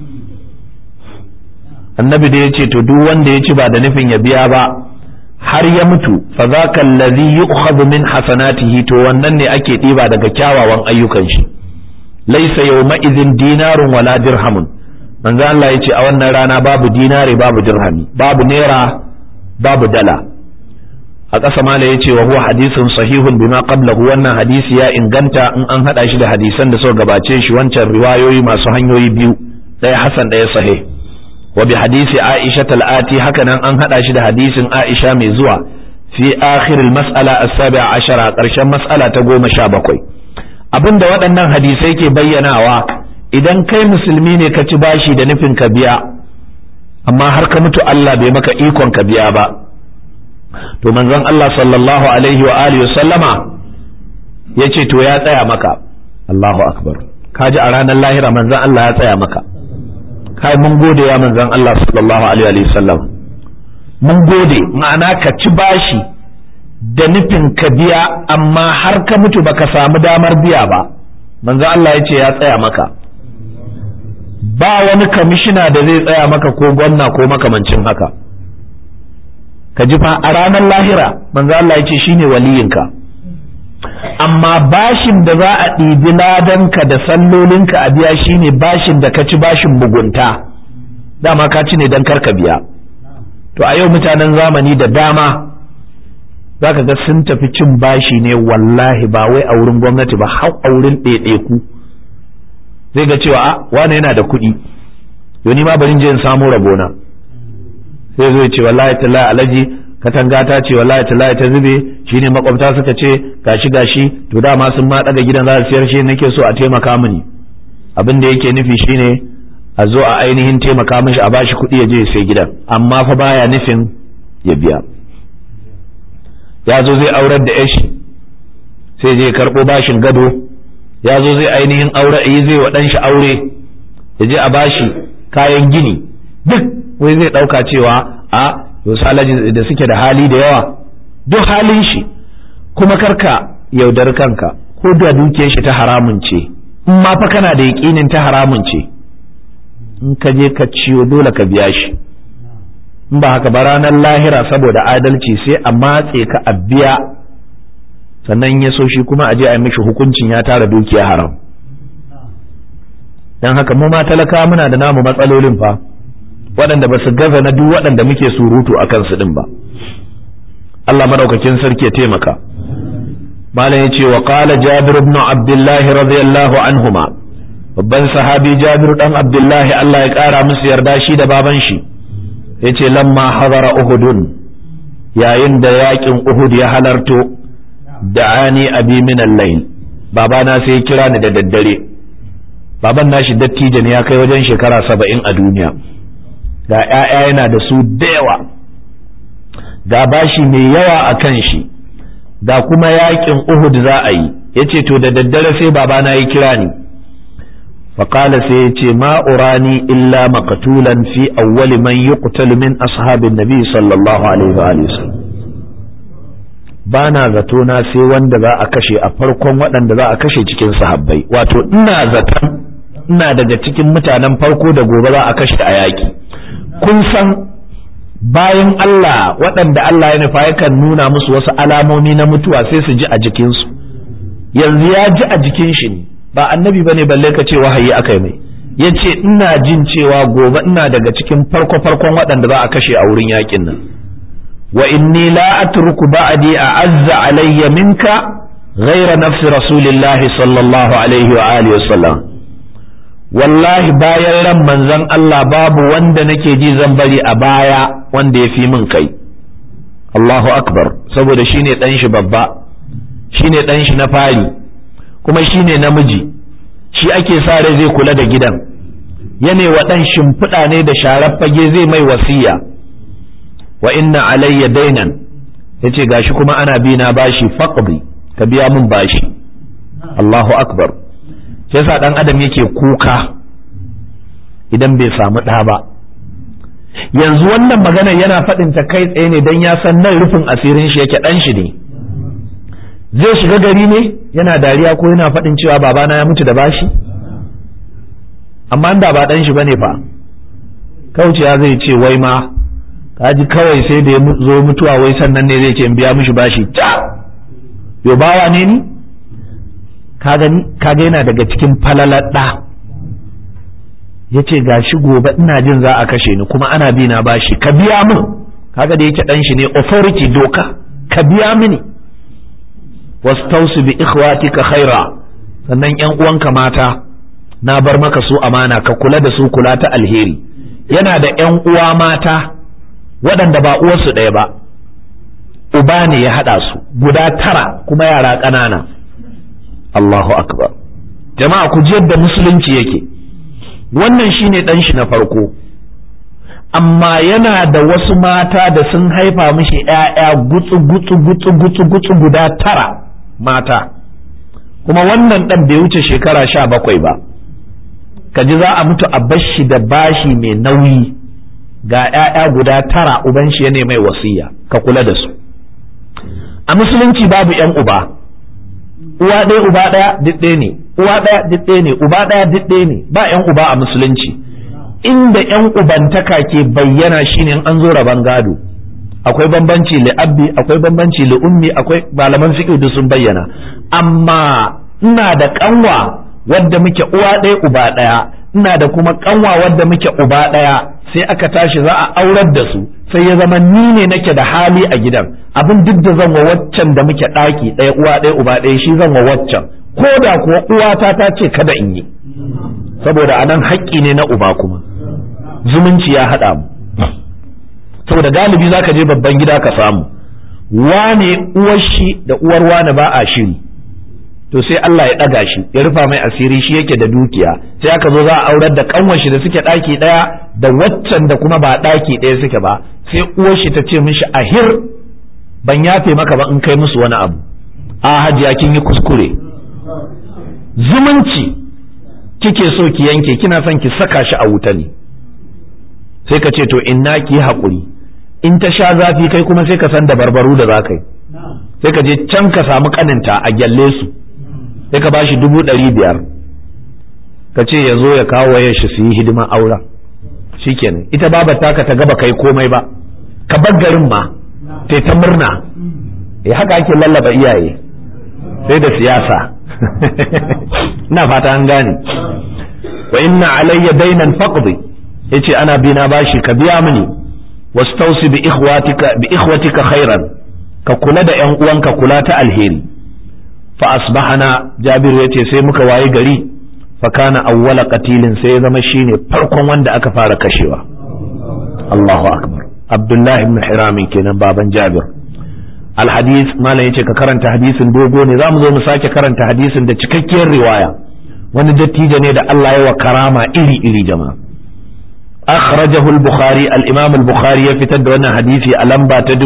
annabi da ya ce to duk wanda ya ci ba da nufin ya biya ba har ya mutu fa zaka allazi yu'khadhu min hasanatihi to wannan ne ake ɗiba daga kyawawan ayyukan shi laysa yawma idhin dinarun wala dirhamun manzo Allah ya ce a wannan rana babu dinari babu dirhami babu naira babu dala a ƙasa mala ya ce wa huwa hadisin sahihun bima qablahu wannan hadisi ya inganta in an hada shi da hadisan da suka gabace shi wancan riwayoyi masu hanyoyi biyu ɗaya hasan ɗaya sahih wa bi hadisi Aisha tal'ati haka nan an hada shi da hadisin Aisha mai zuwa fi akhir al-mas'ala as-sabi'a ashara ƙarshen mas'ala ta goma sha bakwai abinda waɗannan hadisai ke bayyanawa idan kai musulmi ne ka ci bashi da nufin ka biya amma har ka mutu Allah bai maka ikon ka biya ba to manzon Allah sallallahu alaihi wa alihi wa sallama yace to ya tsaya maka Allahu akbar kaji a ranar lahira manzon Allah ya tsaya maka kai mun gode ya manzon Allah sallallahu alaihi wa sallam mun gode ma'ana ka ci bashi da nufin ka biya amma har ka mutu baka samu damar biya ba manzo Allah ya ce ya tsaya maka ba wani kamishina da zai tsaya maka ko gwamna ko makamancin haka ka ji fa a ranar lahira manzo Allah ya ce shine waliyinka amma bashin da za a ɗibi ladanka da sallolinka a biya shine bashin da ka ci bashin mugunta dama ka ci ne don karka biya to a yau mutanen zamani da dama za ka ga sun tafi cin bashi ne wallahi ba wai a wurin gwamnati ba har a wurin ɗaiɗaiku zai ga cewa a wane yana da kuɗi yau ma bari je in samu rabona sai zo ya ce wallahi tallahi alaji katanga ta ce wallahi tallahi ta zube shine makwabta suka ce gashi gashi to dama sun ma daga gidan za su siyar shi nake so a taimaka mini abin da yake nufi shine a zo a ainihin taimaka mishi a bashi kuɗi ya je ya sai gidan amma fa baya nufin ya biya ya zo zai aurar da yashi sai je karɓo bashin gado ya zo zai ainihin aure yi zai wa ɗanshi aure ya je a bashi kayan gini duk wai zai ɗauka cewa a wasu alaji da suke da hali da yawa duk halin shi kuma karka yaudar kanka ko da dukiyar shi ta haramun ce in ma fa kana da yaƙinin ta haramun ce in ka je ka ciyo dole ka biya shi in ba haka ba ranar lahira saboda adalci sai a matse ka a biya sannan ya so shi kuma a je a yi mishi hukuncin ya tara dukiya haram don haka mu ma talaka muna da namu matsalolin fa waɗanda ba su gaza na duk waɗanda muke surutu a kansu ɗin ba Allah madaukakin sarki ya taimaka malam ya ce wa qala jabir ibn abdullahi radiyallahu anhuma babban sahabi jabir dan abdullahi Allah ya ƙara musu yarda shi da baban shi yace lamma hadara uhudun yayin da yakin uhud ya halarto da'ani abi min al-layl babana sai ya kira ni da daddare baban nashi dattijo ne ya kai wajen shekara saba'in a duniya ga ‘ya'ya yana da su da yawa ga bashi mai yawa a kan shi ga kuma yakin Uhud za a yi ya ce to da daddare sai babana ya kira ni faƙala sai ya ce ma'urani illa makatulan fi awwali man yuqtalu min ashabin nabi sallallahu alaihi wa ba na zato na sai wanda za a kashe a farkon waɗanda za a kashe cikin sahabbai wato ina zaton ina daga cikin mutanen farko da gobe za a kashe a yaƙi kun san bayan Allah waɗanda Allah ya nufa yakan nuna musu wasu alamomi na mutuwa sai su ji a jikinsu yanzu ya ji a jikin shi ne ba annabi bane balle ka ce wahayi aka yi mai ya ce ina jin cewa gobe ina daga cikin farko farkon waɗanda za a kashe a wurin yaƙin nan wa inni la atruku ba'di a'azza alayya minka ghayra nafsi rasulillahi sallallahu alaihi wa alihi wa sallam wallahi bayan ran manzon Allah babu wanda nake ji zan bari a baya wanda ya fi min kai Allahu akbar saboda shine dan shi babba shine dan shi na fari kuma shine namiji shi ake sa rai zai kula da gidan yana wa dan shimfiɗa ne da sharar fage zai mai wasiya wa inna alayya dainan yace gashi kuma ana bi na bashi faqdi ka biya min bashi Allahu akbar sai yasa dan adam yake kuka idan bai samu ɗa ba yanzu wannan magana yana faɗin ta kai tsaye ne don ya san nan rufin asirin shi yake ɗan shi ne zai shiga gari ne yana dariya ko yana faɗin cewa babana ya mutu da bashi amma da ba ɗan shi bane fa kauciya zai ce wai ma kaji kawai sai da ya zo mutuwa wai sannan ne zai ce in biya mishi bashi ta yo bawa ne ni kaga yana daga cikin falalar ɗa ya ce ga shi gobe ina jin za a kashe ni kuma ana bi na bashi ka biya min kaga da yake ɗan shi ne authority doka ka biya mini wastausu bi ikhwatika khaira sannan yan uwanka mata na bar maka su amana ka kula da su kula ta alheri yana da yan uwa mata waɗanda ba uwarsu ɗaya ba uba ne ya haɗa su guda tara kuma yara ƙanana Allahu akbar jama'a ku ji yadda musulunci yake wannan shine dan shi na farko amma yana da wasu mata da sun haifa mishi ‘ya'ya gutsu gutsu gutsu gutsu gutsu guda tara mata kuma wannan ɗan bai wuce shekara sha bakwai ba ka ji za a mutu a bashi da bashi mai nauyi ga 'ya'ya guda tara uban shi ya mai wasiya ka kula da su a musulunci babu 'yan uba uwa ɗaya uba ɗaya duk ɗaya ne uwa ɗaya duk ɗaya ne uba ɗaya duk ɗaya ne ba 'yan uba a musulunci inda 'yan ubantaka ke bayyana shine in an zo raban gado akwai bambanci li abbi akwai bambanci li ummi akwai malaman fiqh duk sun bayyana amma ina da kanwa wadda muke uwa ɗaya uba ɗaya ina da kuma kanwa wadda muke uba ɗaya sai aka tashi za a aurar da su sai ya zama ni ne nake da hali a gidan abin duk da zan wa waccan da muke ɗaki ɗaya uwa ɗaya uba ɗaya shi zan wa waccan ko da kuwa uwata ta ce kada in yi saboda anan haƙƙi ne na uba kuma zumunci ya haɗa mu saboda galibi zaka je babban gida ka samu wane uwar shi da uwar wane ba a shiri to sai Allah ya ɗaga shi ya rufa mai asiri shi yake da dukiya sai aka zo za a aurar da kanwar shi da suke ɗaki ɗaya da waccan da kuma ba ɗaki ɗaya suke ba sai uwar shi ta ce mishi ahir ban yafe maka ba in kai musu wani abu a hajiya kin yi kuskure zumunci kike so ki yanke kina son ki saka shi a wuta ne sai ka ce to inna ki haƙuri in ta sha zafi kai kuma sai ka san da barbaru da za ka yi sai ka je can ka samu kaninta a gyalle su sai ka bashi dubu ɗari biyar ka ce ya zo ya kawo wayar shi su yi hidima aura shikenan ita babar taka ta gaba kai komai ba ka bar garin ma sai ta murna ya haka ake lallaba iyaye sai da siyasa ina fata an gane wa inna alayya dainan faqdi yace ana bina bashi ka biya mini wastausi bi ikhwatika bi ikhwatika khairan ka kula da ƴan uwanka kula ta alheri fa asbahana jabiru yace sai muka wayi gari fa kana awwala qatilin sai ya zama shine farkon wanda aka fara kashewa Allahu akbar Abdullah ibn Hiram kenan baban Jabir alhadis malam yace ka karanta hadisin dogo ne zamu zo mu sake karanta hadisin da cikakkiyar riwaya wani dattijo ne da Allah ya wa karama iri iri jama'a akhrajahu al-bukhari al-imam al-bukhari ya fitar da wannan hadisi a lamba ta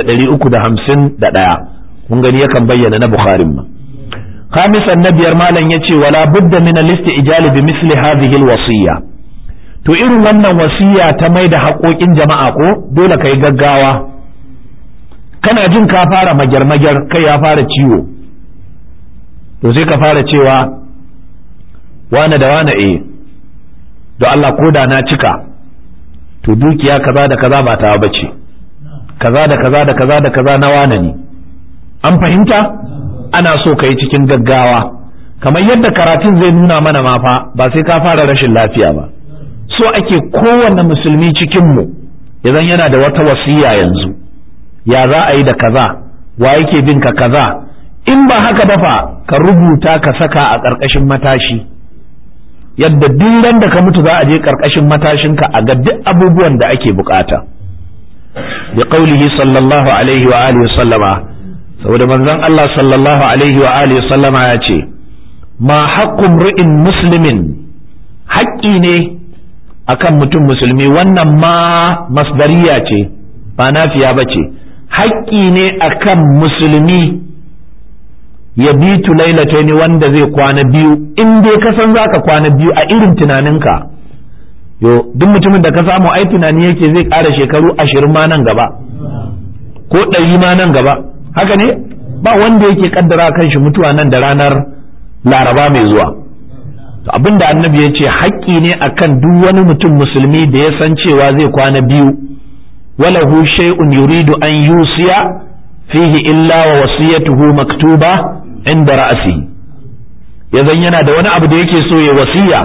1351 kun gani yakan bayyana na bukharin ma khamisan na biyar malam yace wala budda min al-istijal bi misli hadhihi al-wasiyya to irin wannan wasiya ta mai da haƙoƙin jama'a ko dole kai gaggawa kana jin ka fara magyar-magyar kai ya fara ciwo to sai ka fara cewa wane da wane eh don Allah ko da na cika to dukiya kaza da kaza ba ta bace kaza da kaza da kaza da kaza na wane ne an fahimta ana so ka yi cikin gaggawa kamar yadda karatun zai nuna mana ma fa ba sai ka fara rashin lafiya ba so ake kowanne musulmi cikinmu idan yana da wata wasiya yanzu ya za a yi da kaza wa yake bin ka kaza in ba haka ba fa ka rubuta ka saka a ƙarƙashin matashi yadda duk ran da ka mutu za a je ƙarƙashin matashinka a ga duk abubuwan da ake bukata bi qaulihi sallallahu alaihi wa alihi sallama saboda manzon Allah sallallahu alaihi wa alihi sallama ya ce ma haqqum ri'in muslimin haƙƙi ne akan mutum musulmi wannan ma masdariya ce ba nafiya ba ce haƙƙi ne akan musulmi ya bitu lailataini wanda zai kwana biyu in dai ka san zaka kwana biyu a irin tunaninka yo duk mutumin da ka samu ai tunani yake zai ƙara shekaru ashirin ma nan gaba ko ɗari ma nan gaba haka ne ba wanda yake kaddara kan shi mutuwa nan da ranar laraba mai zuwa to abinda annabi ya ce haƙƙi ne akan duk wani mutum musulmi da ya san cewa zai kwana biyu walahu shay'un yuridu an yusiya fihi illa wa wasiyatuhu maktuba inda ra'asi ya zan yana da wani abu da yake so ya wasiya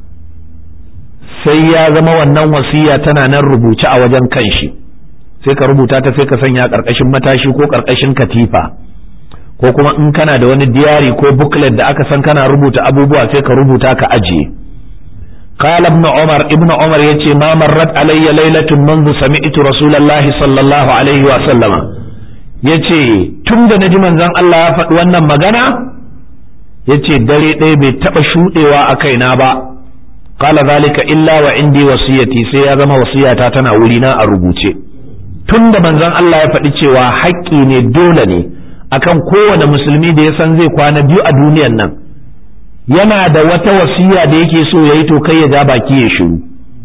sai ya zama wannan wasiya tana nan rubuce a wajen kanshi sai ka rubuta ta sai ka sanya karkashin matashi ko karkashin katifa ko kuma in kana da wani diary ko booklet da aka san kana rubuta abubuwa sai ka rubuta ka ajiye قال ابن عمر ابن عمر يتي ما مرت علي ليلة منذ سمعت رسول الله صلى الله عليه وسلم yace tun da naji manzon Allah ya faɗi wannan magana yace dare ɗaya bai taɓa shuɗewa a kaina ba qala zalika illa wa indi wasiyati sai ya zama wasiyata tana wuri na a rubuce tun da manzon Allah ya faɗi cewa haƙƙi ne dole ne akan kowane musulmi da ya san zai kwana biyu a duniyan nan yana da wata wasiya da yake so ya yi to kai ya ja baki ya shiru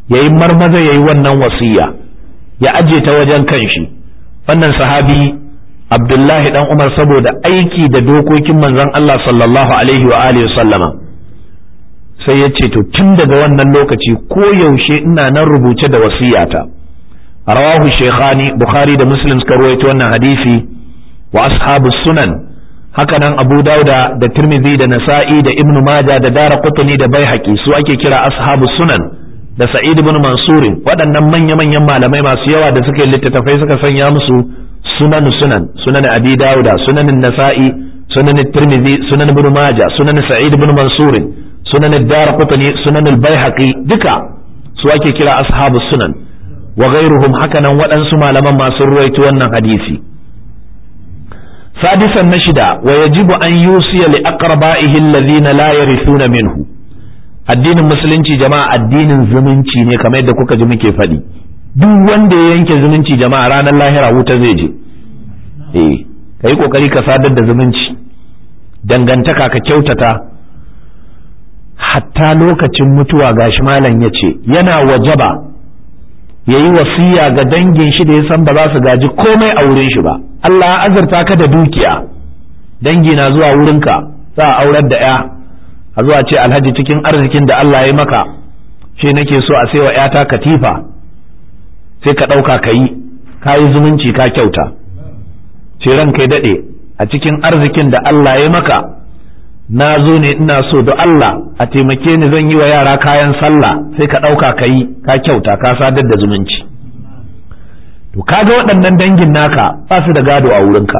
ya yi marmaza ya yi wannan wasiya ya aje ta wajen kanshi wannan sahabi abdullahi dan umar saboda aiki da dokokin manzon Allah sallallahu alaihi wa alihi sallama sai ya ce to tun daga wannan lokaci ko yaushe ina nan rubuce da wasiyata rawahu shaykhani bukhari da muslim suka ruwaito wannan hadisi wa ashabu sunan hakanan abu dauda da tirmidhi da nasa'i da ibnu maja da dara qutni da baihaqi su ake kira ashabu sunan da sa'id ibn mansur waɗannan manya-manyan malamai masu yawa da suka yi littattafai suka sanya musu sunan sunan sunan abi dauda sunan nasa'i sunan tirmidhi sunan ibn maja sunan sa'id ibn mansur sunan dara qutni sunan al-baihaqi duka su ake kira ashabu sunan wa ghairuhum hakanan waɗansu malaman masu ruwaito wannan hadisi سادسا نشدا ويجب أن يوصي لأقربائه الذين لا يرثون منه addinin musulunci jama'a addinin zumunci ne kamar yadda kuka ji muke faɗi duk wanda ya yanke zumunci jama'a ranar lahira wuta zai je eh kai kokari ka sadar da zumunci dangantaka ka kyautata hatta lokacin mutuwa gashi malam ya ce yana wajaba ya yi wasiya ga dangin shi da ya san ba za su gaji komai a wurin shi ba Allah ya azurta ka da dukiya dangi na zuwa wurinka za a aurar da ya a zuwa ce alhaji cikin arzikin da Allah ya maka shi nake so a sai wa yata katifa sai ka ɗauka ka yi ka yi zumunci ka kyauta ce ran kai daɗe a cikin arzikin da Allah ya maka na zo ne ina so da Allah a taimake ni zan yi wa yara kayan sallah sai ka ɗauka ka yi ka kyauta ka sadar da zumunci to kaga waɗannan dangin naka ba su da gado a wurinka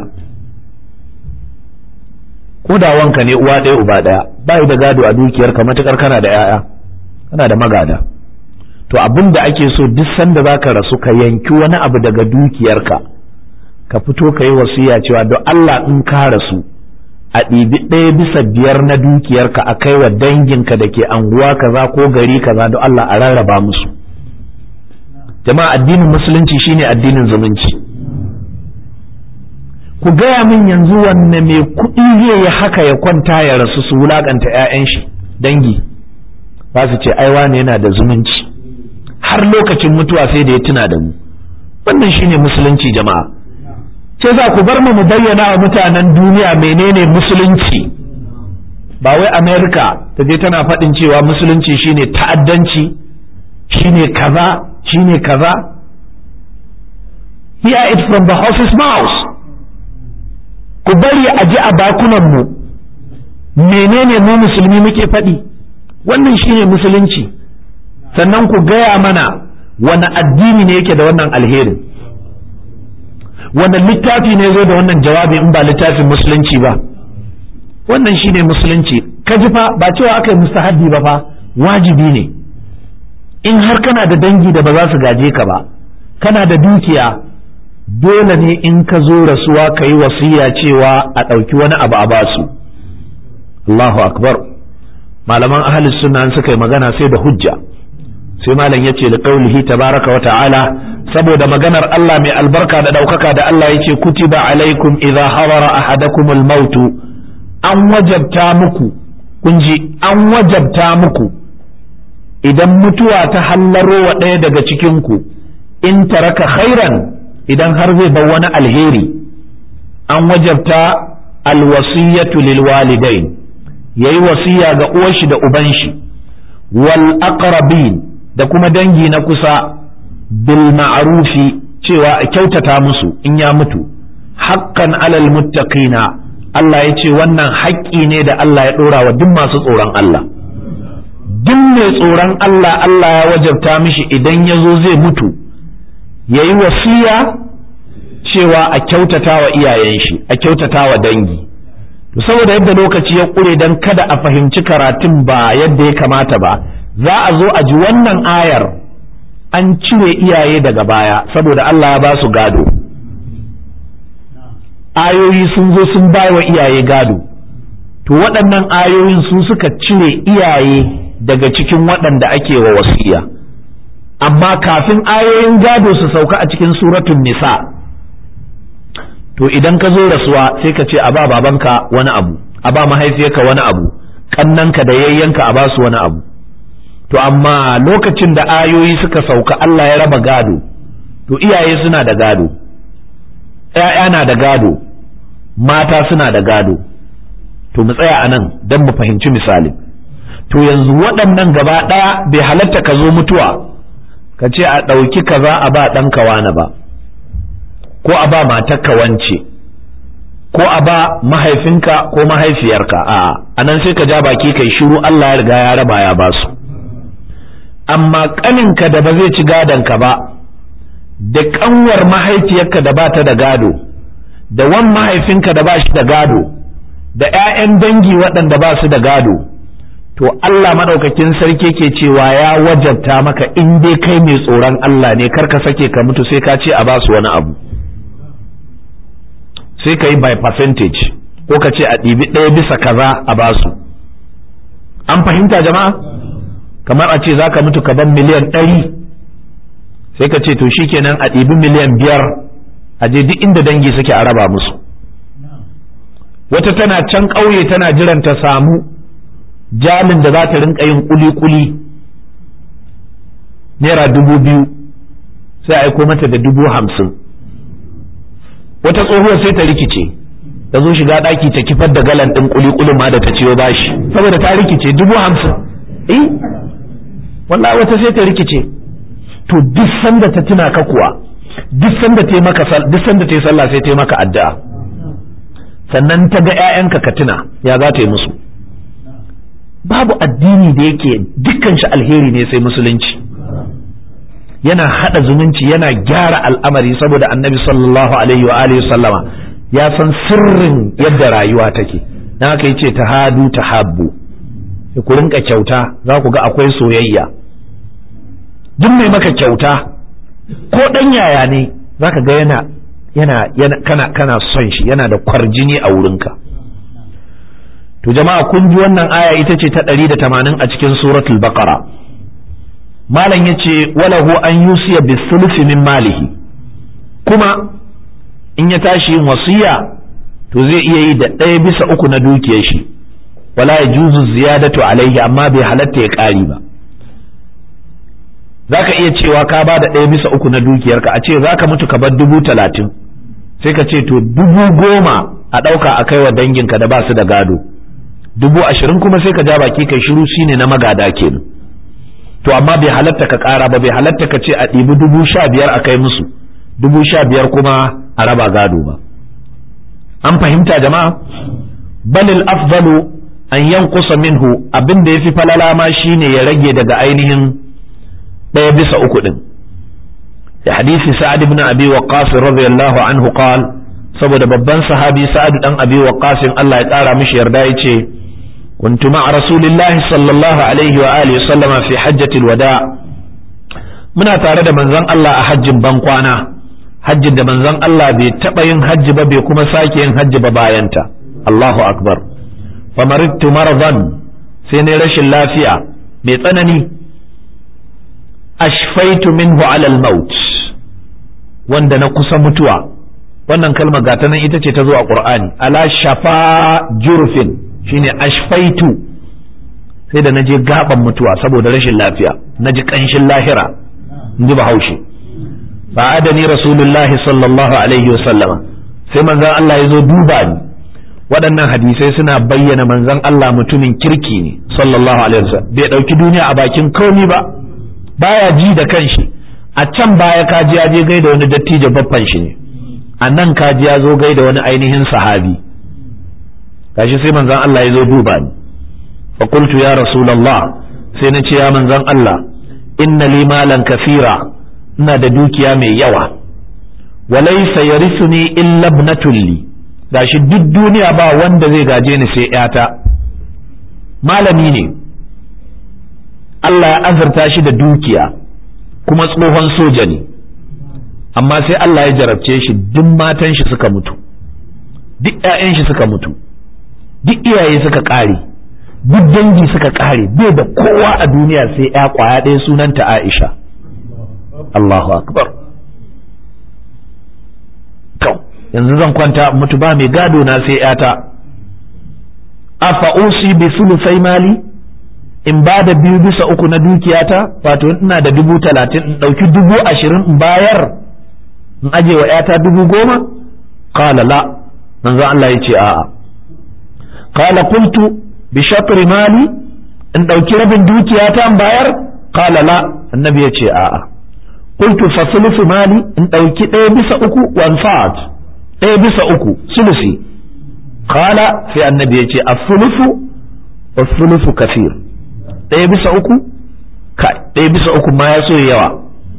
ko da wanka ne uwa ɗaya uba ɗaya ba da gado a dukiyarka matukar kana da 'ya'ya kana da magada to abin da ake so duk sanda za ka rasu ka yanki wani abu daga dukiyarka ka fito ka yi wasiya cewa don Allah in ka rasu a ɗibi ɗaya bisa biyar na dukiyarka a kai wa danginka da ke anguwa kaza ko gari kaza don Allah a rarraba musu jama'a addinin musulunci shine addinin zumunci ku gaya min yanzu wanne mai kuɗi zai yi haka ya kwanta ya rasu su wulaƙanta 'ya'yan shi dangi ba su ce ai wane yana da zumunci har lokacin mutuwa sai da ya tuna da mu wannan shine musulunci jama'a ce za ku bar mu mu bayyana wa mutanen duniya menene musulunci ba wai america ta je tana faɗin cewa musulunci shine ta'addanci shine kaza shine kaza hear it from the horse's mouth ku bari a ji a bakunanmu menene mu musulmi muke faɗi wannan shine musulunci sannan ku gaya mana wani addini ne yake da wannan alherin wannan littafi ne zo da wannan jawabi in ba littafin musulunci ba wannan shine musulunci ka ji fa ba cewa aka yi mustahabbi ba fa wajibi ne in har kana da dangi da ba za su gaje ka ba kana da dukiya dole ne in ka zo rasuwa ka yi wasiya cewa a ɗauki wani abu a basu Allahu akbar malaman ahalus sunna suka yi magana sai da hujja sai malam ya ce da ƙaulihi tabaraka wa ta'ala saboda maganar Allah mai albarka da ɗaukaka da Allah ya ce kutiba alaikum idza hadara ahadakumul mautu an wajabta muku kun ji an wajabta muku idan mutuwa ta hallaro wa ɗaya daga cikinku in taraka khairan idan har zai bar wani alheri an wajabta alwasiyatu lil walidain yayi wasiya ga uwar shi da uban shi wal aqrabin da kuma dangi na kusa bil ma'rufi cewa a kyautata musu in ya mutu haqqan alal muttaqina Allah ya ce wannan haƙƙi ne da Allah ya ɗora wa duk masu tsoron Allah duk mai tsoron Allah Allah ya wajabta mishi idan ya zo zai mutu ya yi wasiya cewa a kyautata wa iyayen shi a kyautata wa dangi to saboda yadda lokaci ya ƙure don kada a fahimci karatun ba yadda ya kamata ba za a zo a ji wannan ayar an cire iyaye daga baya saboda Allah ya ba su gado ayoyi sun zo sun bai wa iyaye gado to waɗannan ayoyin su suka cire iyaye daga cikin waɗanda ake wa wasiya amma kafin ayoyin gado su sauka a cikin suratun nisa to idan ka zo rasuwa sai ka ce a ba babanka wani abu a ba mahaifiyarka wani abu kannanka da yayyanka a ba su wani abu to amma lokacin da ayoyi suka sauka Allah ya raba gado to iyaye suna da gado ‘ya'ya na da gado mata suna da gado to mu tsaya a nan don mu fahimci misali to yanzu waɗannan gaba ɗaya bai halatta ka zo mutuwa ka ce a ɗauki kaza a ba ɗanka wani ba ko a ba matarka wance ko a ba mahaifinka ko mahaifiyarka a anan sai ka ja baki kai shiru Allah ya riga ya raba ya ba su amma ƙaninka da ba zai ci gadonka ba da ƙanwar mahaifiyarka da ba ta da gado da wan mahaifinka da ba shi da gado da 'ya'yan dangi waɗanda ba su da gado to Allah maɗaukakin sarki ke cewa ya wajabta maka in dai kai mai tsoron Allah ne kar ka sake ka mutu sai ka ce a ba su wani abu sai ka yi by percentage ko ka ce a ɗibi ɗaya bisa kaza a ba su an fahimta jama'a kamar a ce za ka mutu ka ban miliyan ɗari sai ka ce to shikenan a ɗibi miliyan biyar a je duk inda dangi suke a raba musu wata tana can ƙauye tana jiran ta samu jamin da za ta rinka yin kuli-kuli naira dubu biyu sai a aiko mata da dubu hamsin wata tsohuwar sai ta rikice ta zo shiga ɗaki ta kifar da galan ɗin kuli-kulin ma da ta ciyo bashi saboda ta rikice dubu hamsin eh wallahi wata sai ta rikice to duk sanda ta tuna ka kuwa duk sanda ta maka duk sanda ta yi sallah sai ta maka addu'a sannan ta ga ƴaƴanka ka tuna ya za ta yi musu babu addini da yake dukkan shi alheri ne sai musulunci yana hada zumunci yana gyara al'amari saboda annabi sallallahu alaihi wa alihi sallama ya san sirrin yadda rayuwa take dan haka yace tahadu tahabbu ku rinka kyauta za ku ga akwai soyayya duk mai maka kyauta ko ɗan yaya ne za ka ga yana yana yana kana kana son shi yana da kwarjini a wurinka to jama'a kun ji wannan aya ita ce ta ɗari da tamanin a cikin suratul baqara malam ya ce walahu an yusiya bisulufi min malihi kuma in ya tashi yin wasiya to zai iya yi da ɗaya bisa uku na dukiyar shi wala ya juzu ziyadatu alaihi amma bai halatta ya ƙari ba za ka iya cewa ka ba da ɗaya bisa uku na dukiyarka a ce za ka mutu ka bar dubu talatin sai ka ce to dubu goma a ɗauka a kai wa danginka da ba su da gado dubu ashirin kuma sai ka ja baki kai shiru shine na magada kenan to amma bai halatta ka ƙara ba bai halatta ka ce a ɗibi dubu sha biyar a kai musu dubu sha biyar kuma a raba gado ba an fahimta jama'a balil afdalu an yankusa minhu abin da ya fi falala ma shine ya rage daga ainihin ɗaya bisa uku ɗin da hadisi sa'ad ibn abi waqqas radiyallahu anhu qal saboda babban sahabi sa'ad dan abi waqqas Allah ya ƙara mishi yarda yace kuntu ma'a rasulillahi sallallahu alaihi wa alihi sallama fi hajjatil wada muna tare da manzon Allah a hajjin ban kwana hajjin da manzon Allah bai taɓa yin hajji ba bai kuma sake yin hajji ba bayanta Allahu akbar famarittu maradan sai ne rashin lafiya mai tsanani ashfaitu minhu alal maut wanda na kusa mutuwa wannan kalmar gata nan ita ce ta zo a qur'ani ala shafa jurfin shine ashfaitu sai da naje gaban mutuwa saboda rashin lafiya naji kanshin lahira inji bahaushe fa adani rasulullahi sallallahu alaihi wasallama sai manzon Allah ya zo duba ni waɗannan hadisai suna bayyana manzon Allah mutumin kirki ne sallallahu alaihi wasallam bai ɗauki duniya a bakin komi ba baya ji da kanshi a can baya kaji ya je gaida wani dattijo baffan shi ne a nan kaji ya zo gaida wani ainihin sahabi gashi sai manzon Allah ya zo duba ni fa qultu ya rasulullah sai na ce ya manzon Allah inna li malan kathira ina da dukiya mai yawa walaysa yarithuni illa ibnatul li gashi duk duniya ba wanda zai gaje ni sai yata malami ne Allah ya azurta shi da dukiya kuma tsohon soja ne amma sai Allah ya jarabce shi duk matan shi suka mutu duk ‘ya'yan shi suka mutu duk iyaye suka ƙare duk dangi suka ƙare bai da kowa a duniya sai ‘ya ƙwaya ɗaya sunanta Aisha Allahu akbar to yanzu zan kwanta mutu ba mai gado na sai ‘yata afa usi bi sulusai mali in ba da biyu bisa uku na dukiyata wato ina da dubu talatin in ɗauki dubu ashirin in bayar in aje wa ‘yata dubu goma qala la manzo Allah ya ce a'a qala qultu bi shatri mali in ɗauki rabin dukiyata in bayar qala la annabi ya ce a'a qultu fa sulusu mali in ɗauki ɗaya bisa uku wan fa'at ɗaya bisa uku sulusi qala sai annabi ya ce as-sulusu was-sulusu kafir ɗaya bisa uku kai ɗaya bisa uku ma ya so yawa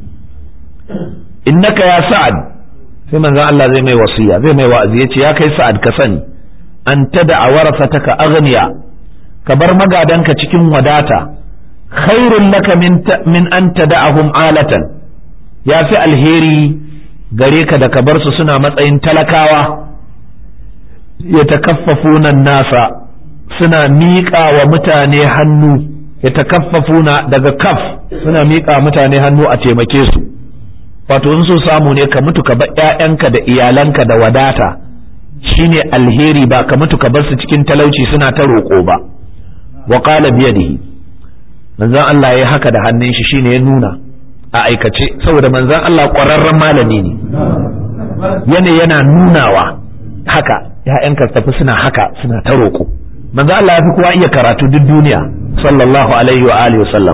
innaka ya sa'ad sai manzon Allah zai mai wasiya zai mai wa'azi ya ce ya kai sa'ad ka sani an tada a warasataka aghniya ka bar magadanka cikin wadata khairun laka min min an tada'ahum alatan ya fi alheri gare ka da ka bar su suna matsayin talakawa ya takaffafuna nasa suna miƙa wa mutane hannu ya takaffafuna daga kaf suna miƙa mutane hannu a taimake su wato in so samu ne ka mutu ka bar ƴaƴanka da iyalanka da wadata shine alheri ba ka mutu ka bar su cikin talauci suna ta roƙo ba wa qala biyadihi manzon Allah ya haka da hannun shi shine ya nuna a aikace saboda manzon Allah ƙwararren malami ne yana yana nunawa haka ƴaƴanka tafi suna haka suna ta roƙo manzon Allah ya fi kowa iya karatu duk duniya sallallahu alaihi wa alihi wasallam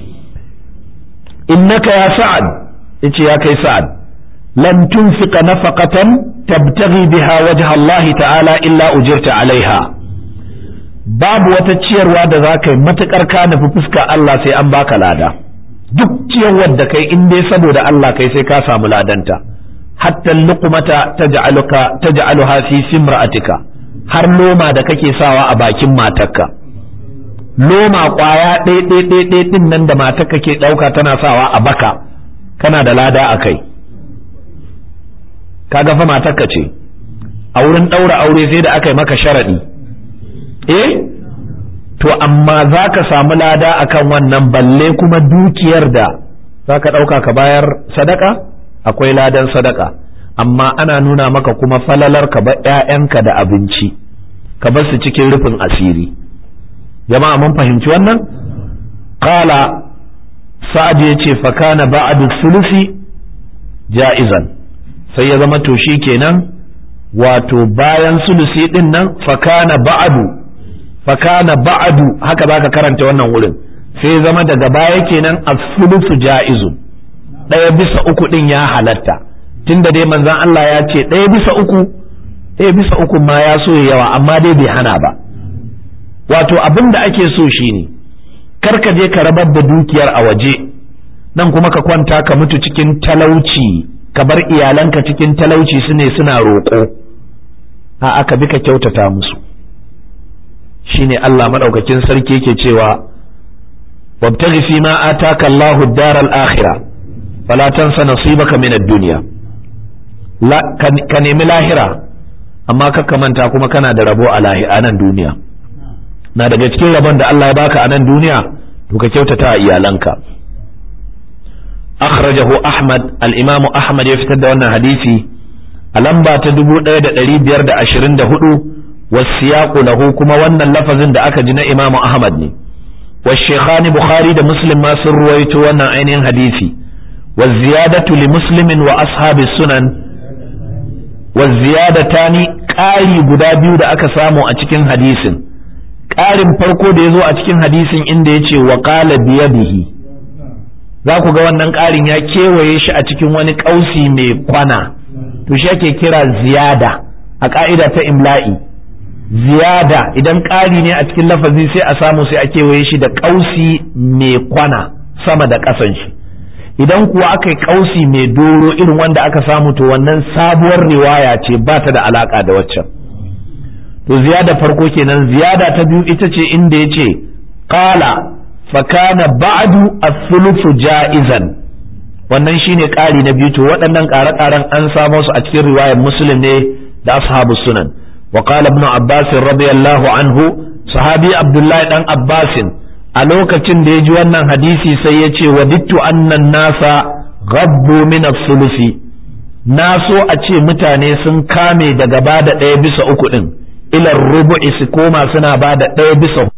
innaka ya sa'ad yace ya kai sa'ad lan tunfiqa nafaqatan tabtaghi biha wajha Allah ta'ala illa ujirta alaiha babu wata ciyarwa da za ka yi matukar ka nufi fuska Allah sai an baka lada duk ciyarwar da kai in dai saboda Allah kai sai ka samu ladanta hatta luqmata taj'aluka taj'aluha fi simra'atika har loma da kake sawa a bakin matarka loma kwaya ɗaya ɗaya ɗaya ɗin nan da matarka ke ɗauka tana sawa a baka kana da lada a kai kaga fa matarka ce a wurin ɗaura aure sai da aka yi maka sharaɗi eh to amma za ka samu lada akan wannan balle kuma dukiyar da za ka ɗauka ka bayar sadaka akwai ladan sadaka amma ana nuna maka kuma falalar ka ba ‘ya'yanka da abinci ka bar su cikin rufin asiri jama'a mun fahimci wannan qala sa'ad ya ce fakana ba'adu sulusi ja'izan sai ya zama to kenan wato bayan sulusi din nan fakana ba'adu fakana ba'adu haka zaka karanta wannan wurin sai zama daga baya kenan as-sulusu ja'izun ɗaya bisa uku din ya halatta tunda dai manzon Allah ya ce ɗaya bisa uku ɗaya bisa uku ma ya so yawa amma dai bai hana ba wato abin da ake so shine kar ka je ka rabar da dukiyar a waje nan kuma ka kwanta ka mutu cikin talauci ka bar iyalanka cikin talauci su ne suna roƙo a aka bi ka kyautata musu shine Allah madaukakin sarki yake cewa wabtaghi fi ma ataka Allahu ad-dar al-akhirah fala tansa nasibaka min ad-dunya ka nemi lahira amma ka manta kuma kana da rabo a nan duniya na daga cikin rabon da Allah ya baka a nan duniya to ka kyautata a iyalanka akhrajahu ahmad al-imamu ahmad ya fitar da wannan hadisi a lamba ta 1524 wasiyaqu lahu kuma wannan lafazin da aka ji na imamu ahmad ne والشيخان بخاري ده مسلم ما سر رويتو وانا عينين حديثي والزيادة لمسلم وأصحاب السنن والزيادتان قاري قدابيو ده أكا سامو أتكين حديث ƙarin farko da ya zo a cikin hadisin inda ya ce wa ƙala biyadihi za ku ga wannan ƙarin ya kewaye shi a cikin wani ƙausi mai kwana to shi ake kira ziyada a ƙa'ida ta imla'i ziyada idan ƙari ne a cikin lafazi sai a samu sai a kewaye shi da ƙausi mai kwana sama da ƙasan shi idan kuwa aka yi ƙausi mai doro irin wanda aka samu to wannan sabuwar riwaya ce ba ta da alaƙa da waccan to ziyada farko kenan ziyada ta biyu ita ce inda ya ce qala fa kana ba'du as-sulufu ja'izan wannan shine ƙari na biyu to waɗannan ƙare-ƙaren an samo su a cikin riwayar muslim ne da ashabu sunan wa qala ibn abbas radiyallahu anhu sahabi abdullahi dan abbasin a lokacin da ya ji wannan hadisi sai ya ce wadittu annan nasa gabbu min as-sulusi na so a ce mutane sun kame daga bada ɗaya bisa uku ɗin ilar rubu'i su koma suna bada ɗaya bisa